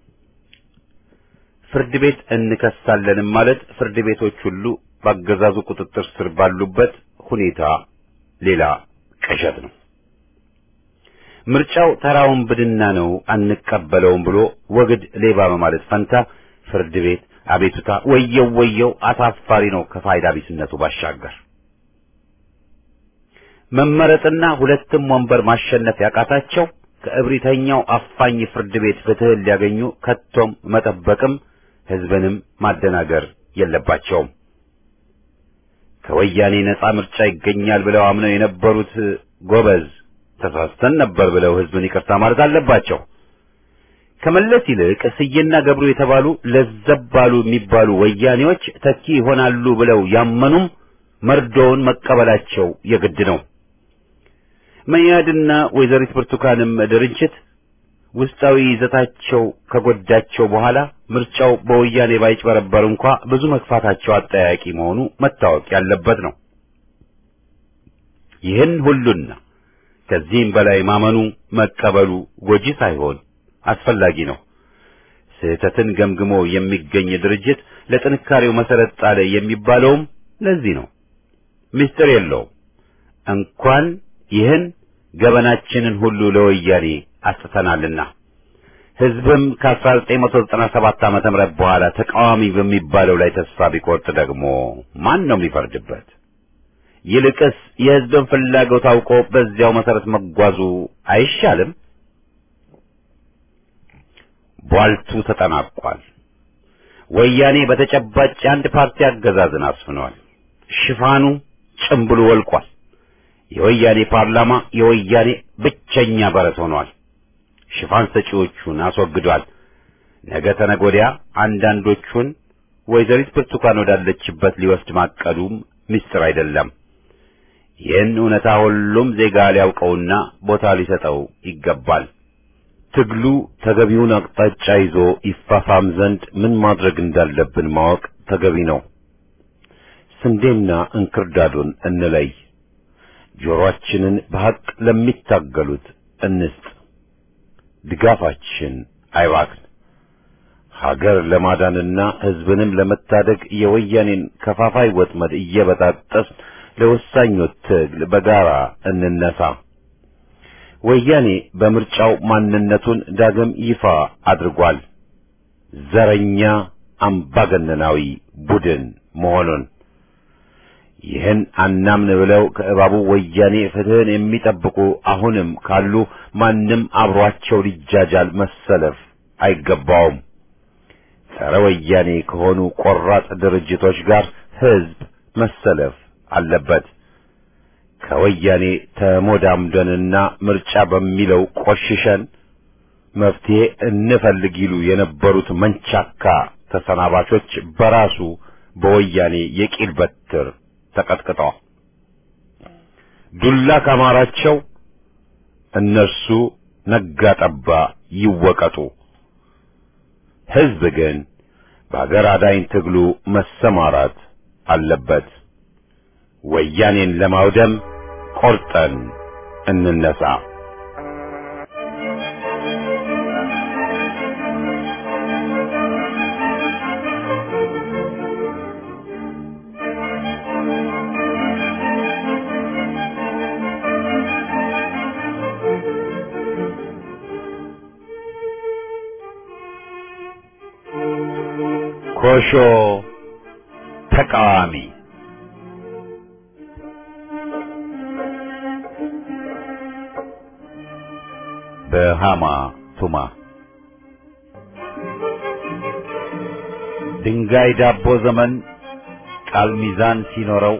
ፍርድ ቤት እንከሳለንም ማለት ፍርድ ቤቶች ሁሉ በአገዛዙ ቁጥጥር ስር ባሉበት ሁኔታ ሌላ ቅዠት ነው። ምርጫው ተራውን ብድና ነው አንቀበለውም ብሎ ወግድ ሌባ በማለት ፈንታ ፍርድ ቤት አቤቱታ ወየው ወየው አሳፋሪ ነው ከፋይዳ ቢስነቱ ባሻገር መመረጥና ሁለትም ወንበር ማሸነፍ ያቃታቸው ከእብሪተኛው አፋኝ ፍርድ ቤት ፍትህን ሊያገኙ ከቶም መጠበቅም ህዝብንም ማደናገር የለባቸውም። ከወያኔ ነጻ ምርጫ ይገኛል ብለው አምነው የነበሩት ጎበዝ ተሳስተን ነበር ብለው ህዝብን ይቅርታ ማለት አለባቸው። ከመለስ ይልቅ ስዬና ገብሩ የተባሉ ለዘብ ባሉ የሚባሉ ወያኔዎች ተኪ ይሆናሉ ብለው ያመኑም መርዶውን መቀበላቸው የግድ ነው። መያድና ወይዘሪት ብርቱካንም ድርጅት ውስጣዊ ይዘታቸው ከጎዳቸው በኋላ ምርጫው በወያኔ ባይጭበረበር እንኳ ብዙ መግፋታቸው አጠያቂ መሆኑ መታወቅ ያለበት ነው። ይህን ሁሉና ከዚህም በላይ ማመኑ መቀበሉ ጎጂ ሳይሆን አስፈላጊ ነው። ስህተትን ገምግሞ የሚገኝ ድርጅት ለጥንካሬው መሰረት ጣለ የሚባለውም ለዚህ ነው። ምስጢር የለውም። እንኳን ይህን ገበናችንን ሁሉ ለወያኔ አስጥተናልና ህዝብም ከ1997 ዓመተ ምህረት በኋላ ተቃዋሚ በሚባለው ላይ ተስፋ ቢቆርጥ ደግሞ ማን ነው የሚፈርድበት? ይልቅስ የሕዝብን ፍላጎት አውቆ በዚያው መሰረት መጓዙ አይሻልም? ቧልቱ ተጠናቋል። ወያኔ በተጨባጭ የአንድ ፓርቲ አገዛዝን አስፍኗል። ሽፋኑ ጭምብሉ ወልቋል። የወያኔ ፓርላማ የወያኔ ብቸኛ በረት ሆኗል። ሽፋን ሰጪዎቹን አስወግዷል። ነገ ተነገ ወዲያ አንዳንዶቹን ወይዘሪት ብርቱካን ወዳለችበት ሊወስድ ማቀዱም ምስጢር አይደለም። ይህን እውነታ ሁሉም ዜጋ ሊያውቀውና ቦታ ሊሰጠው ይገባል። ትግሉ ተገቢውን አቅጣጫ ይዞ ይፋፋም ዘንድ ምን ማድረግ እንዳለብን ማወቅ ተገቢ ነው። ስንዴና እንክርዳዱን እንለይ። ጆሮአችንን በሐቅ ለሚታገሉት እንስጥ። ድጋፋችን አይባክን። ሀገር ለማዳንና ሕዝብንም ለመታደግ የወያኔን ከፋፋይ ወጥመድ እየበጣጠስ ለወሳኙ ትግል በጋራ እንነሳ። ወያኔ በምርጫው ማንነቱን ዳግም ይፋ አድርጓል። ዘረኛ አምባገነናዊ ቡድን መሆኑን ይህን አናምን ብለው ከእባቡ ወያኔ ፍትህን የሚጠብቁ አሁንም ካሉ ማንም አብሯቸው ሊጃጃል መሰለፍ አይገባውም። ጸረ ወያኔ ከሆኑ ቆራጥ ድርጅቶች ጋር ህዝብ መሰለፍ አለበት። ከወያኔ ተሞዳምደንና ምርጫ በሚለው ቆሽሸን መፍትሄ እንፈልግ ይሉ የነበሩት መንቻካ ተሰናባቾች በራሱ በወያኔ የቂል በትር ተቀጥቅጠዋል። ዱላ ካማራቸው እነርሱ ነጋ ጠባ ይወቀጡ። ህዝብ ግን በአገር አዳኝ ትግሉ መሰማራት አለበት። ወያኔን ለማውደም ቆርጠን እንነሳ። ኮሾ ተቃዋሚ በሃማ ቱማ ድንጋይ ዳቦ ዘመን ቃል ሚዛን ሲኖረው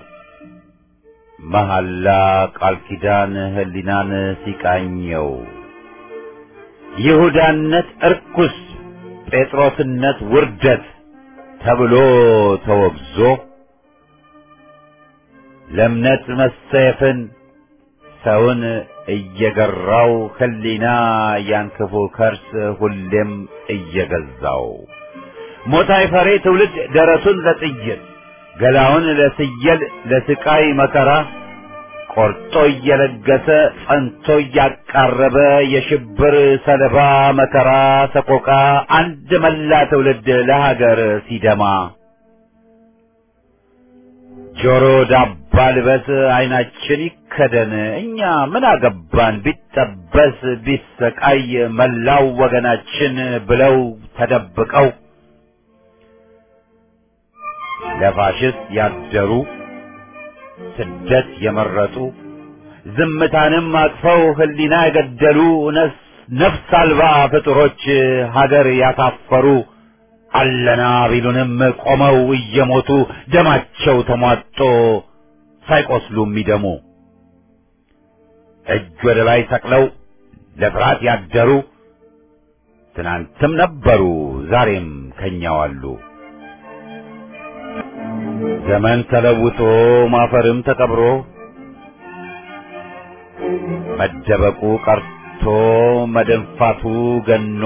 መሐላ ቃል ኪዳን ህሊናን ሲቃኘው ይሁዳነት እርኩስ ጴጥሮስነት ውርደት ተብሎ ተወግዞ ለእምነት መሰየፍን ሰውን እየገራው ህሊና ያን ክፉ ከርስ ሁሌም እየገዛው ሞት አይፈሬ ትውልድ ደረቱን ለጥይት ገላውን ለስየል ለስቃይ መከራ ቆርጦ እየለገሰ ጸንቶ እያቃረበ የሽብር ሰለባ መከራ ሰቆቃ አንድ መላ ትውልድ ለሀገር ሲደማ ጆሮ ዳባ ልበስ አይናችን ይከደን እኛ ምን አገባን ቢጠበስ ቢሰቃይ መላው ወገናችን ብለው ተደብቀው ለፋሽስት ያደሩ ስደት የመረጡ ዝምታንም አቅፈው ህሊና የገደሉ ነፍስ አልባ ፍጡሮች ሀገር ያሳፈሩ አለና ቢሉንም ቆመው እየሞቱ ደማቸው ተሟጦ ሳይቆስሉ የሚደሙ እጅ ወደ ላይ ሰቅለው ለፍርሃት ያደሩ ትናንትም ነበሩ ዛሬም ከኛው አሉ። ዘመን ተለውጦ ማፈርም ተቀብሮ መደበቁ ቀርቶ መደንፋቱ ገኖ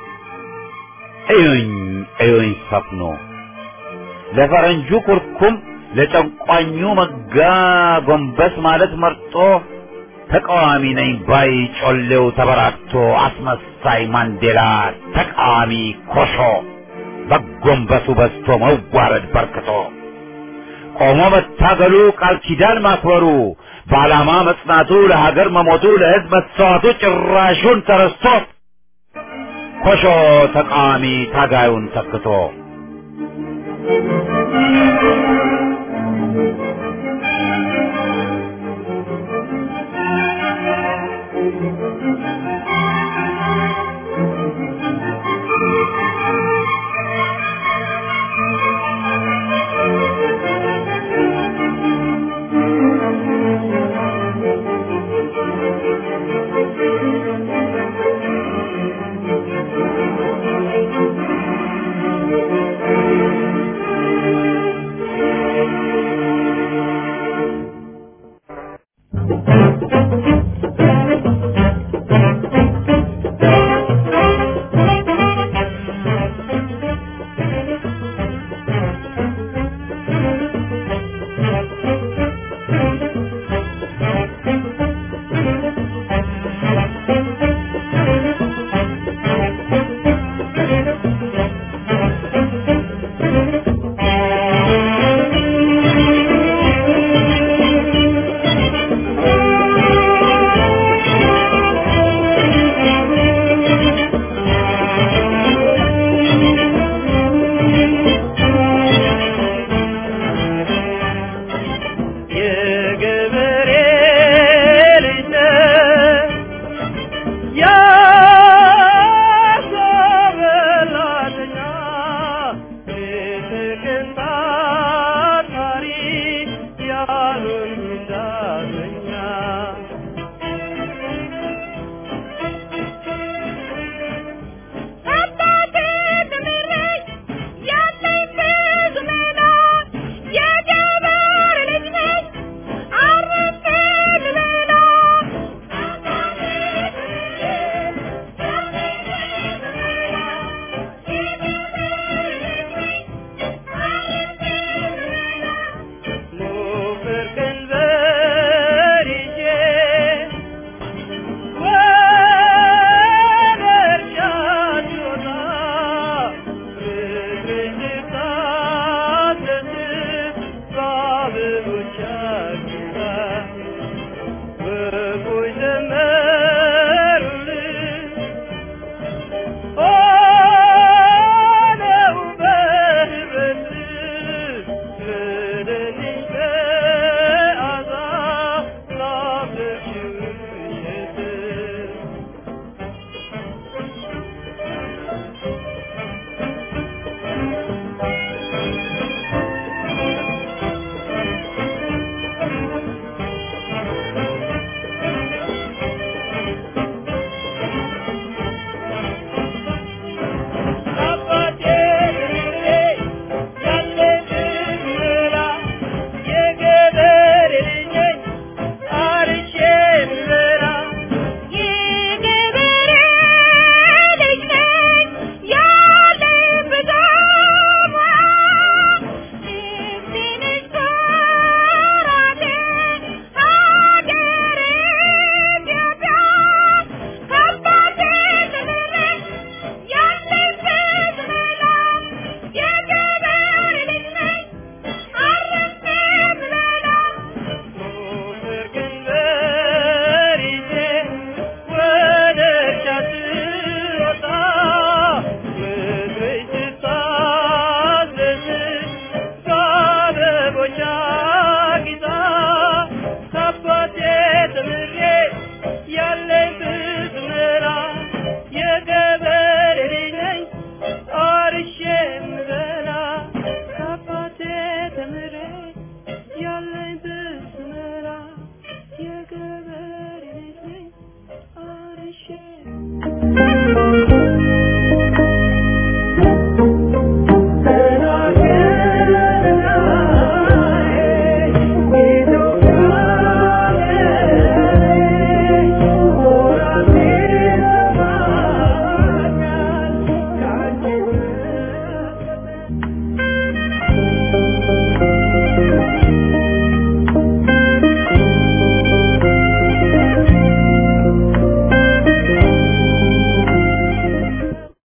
እዩኝ እዩኝ ሰፍኖ ለፈረንጁ ኩርኩም ለጨቋኙ መጋ ጎንበስ ማለት መርጦ ተቃዋሚ ነኝ ባይ ጮሌው ተበራክቶ አስመሳይ ማንዴላ ተቃዋሚ ኮሾ በጎንበሱ በዝቶ መዋረድ በርክቶ ቆሞ መታገሉ ቃል ኪዳን ማክበሩ በዓላማ መጽናቱ ለሀገር መሞቱ ለሕዝብ መሰዋቱ ጭራሹን ተረስቶ ኮሾ ተቃዋሚ ታጋዩን ተክቶ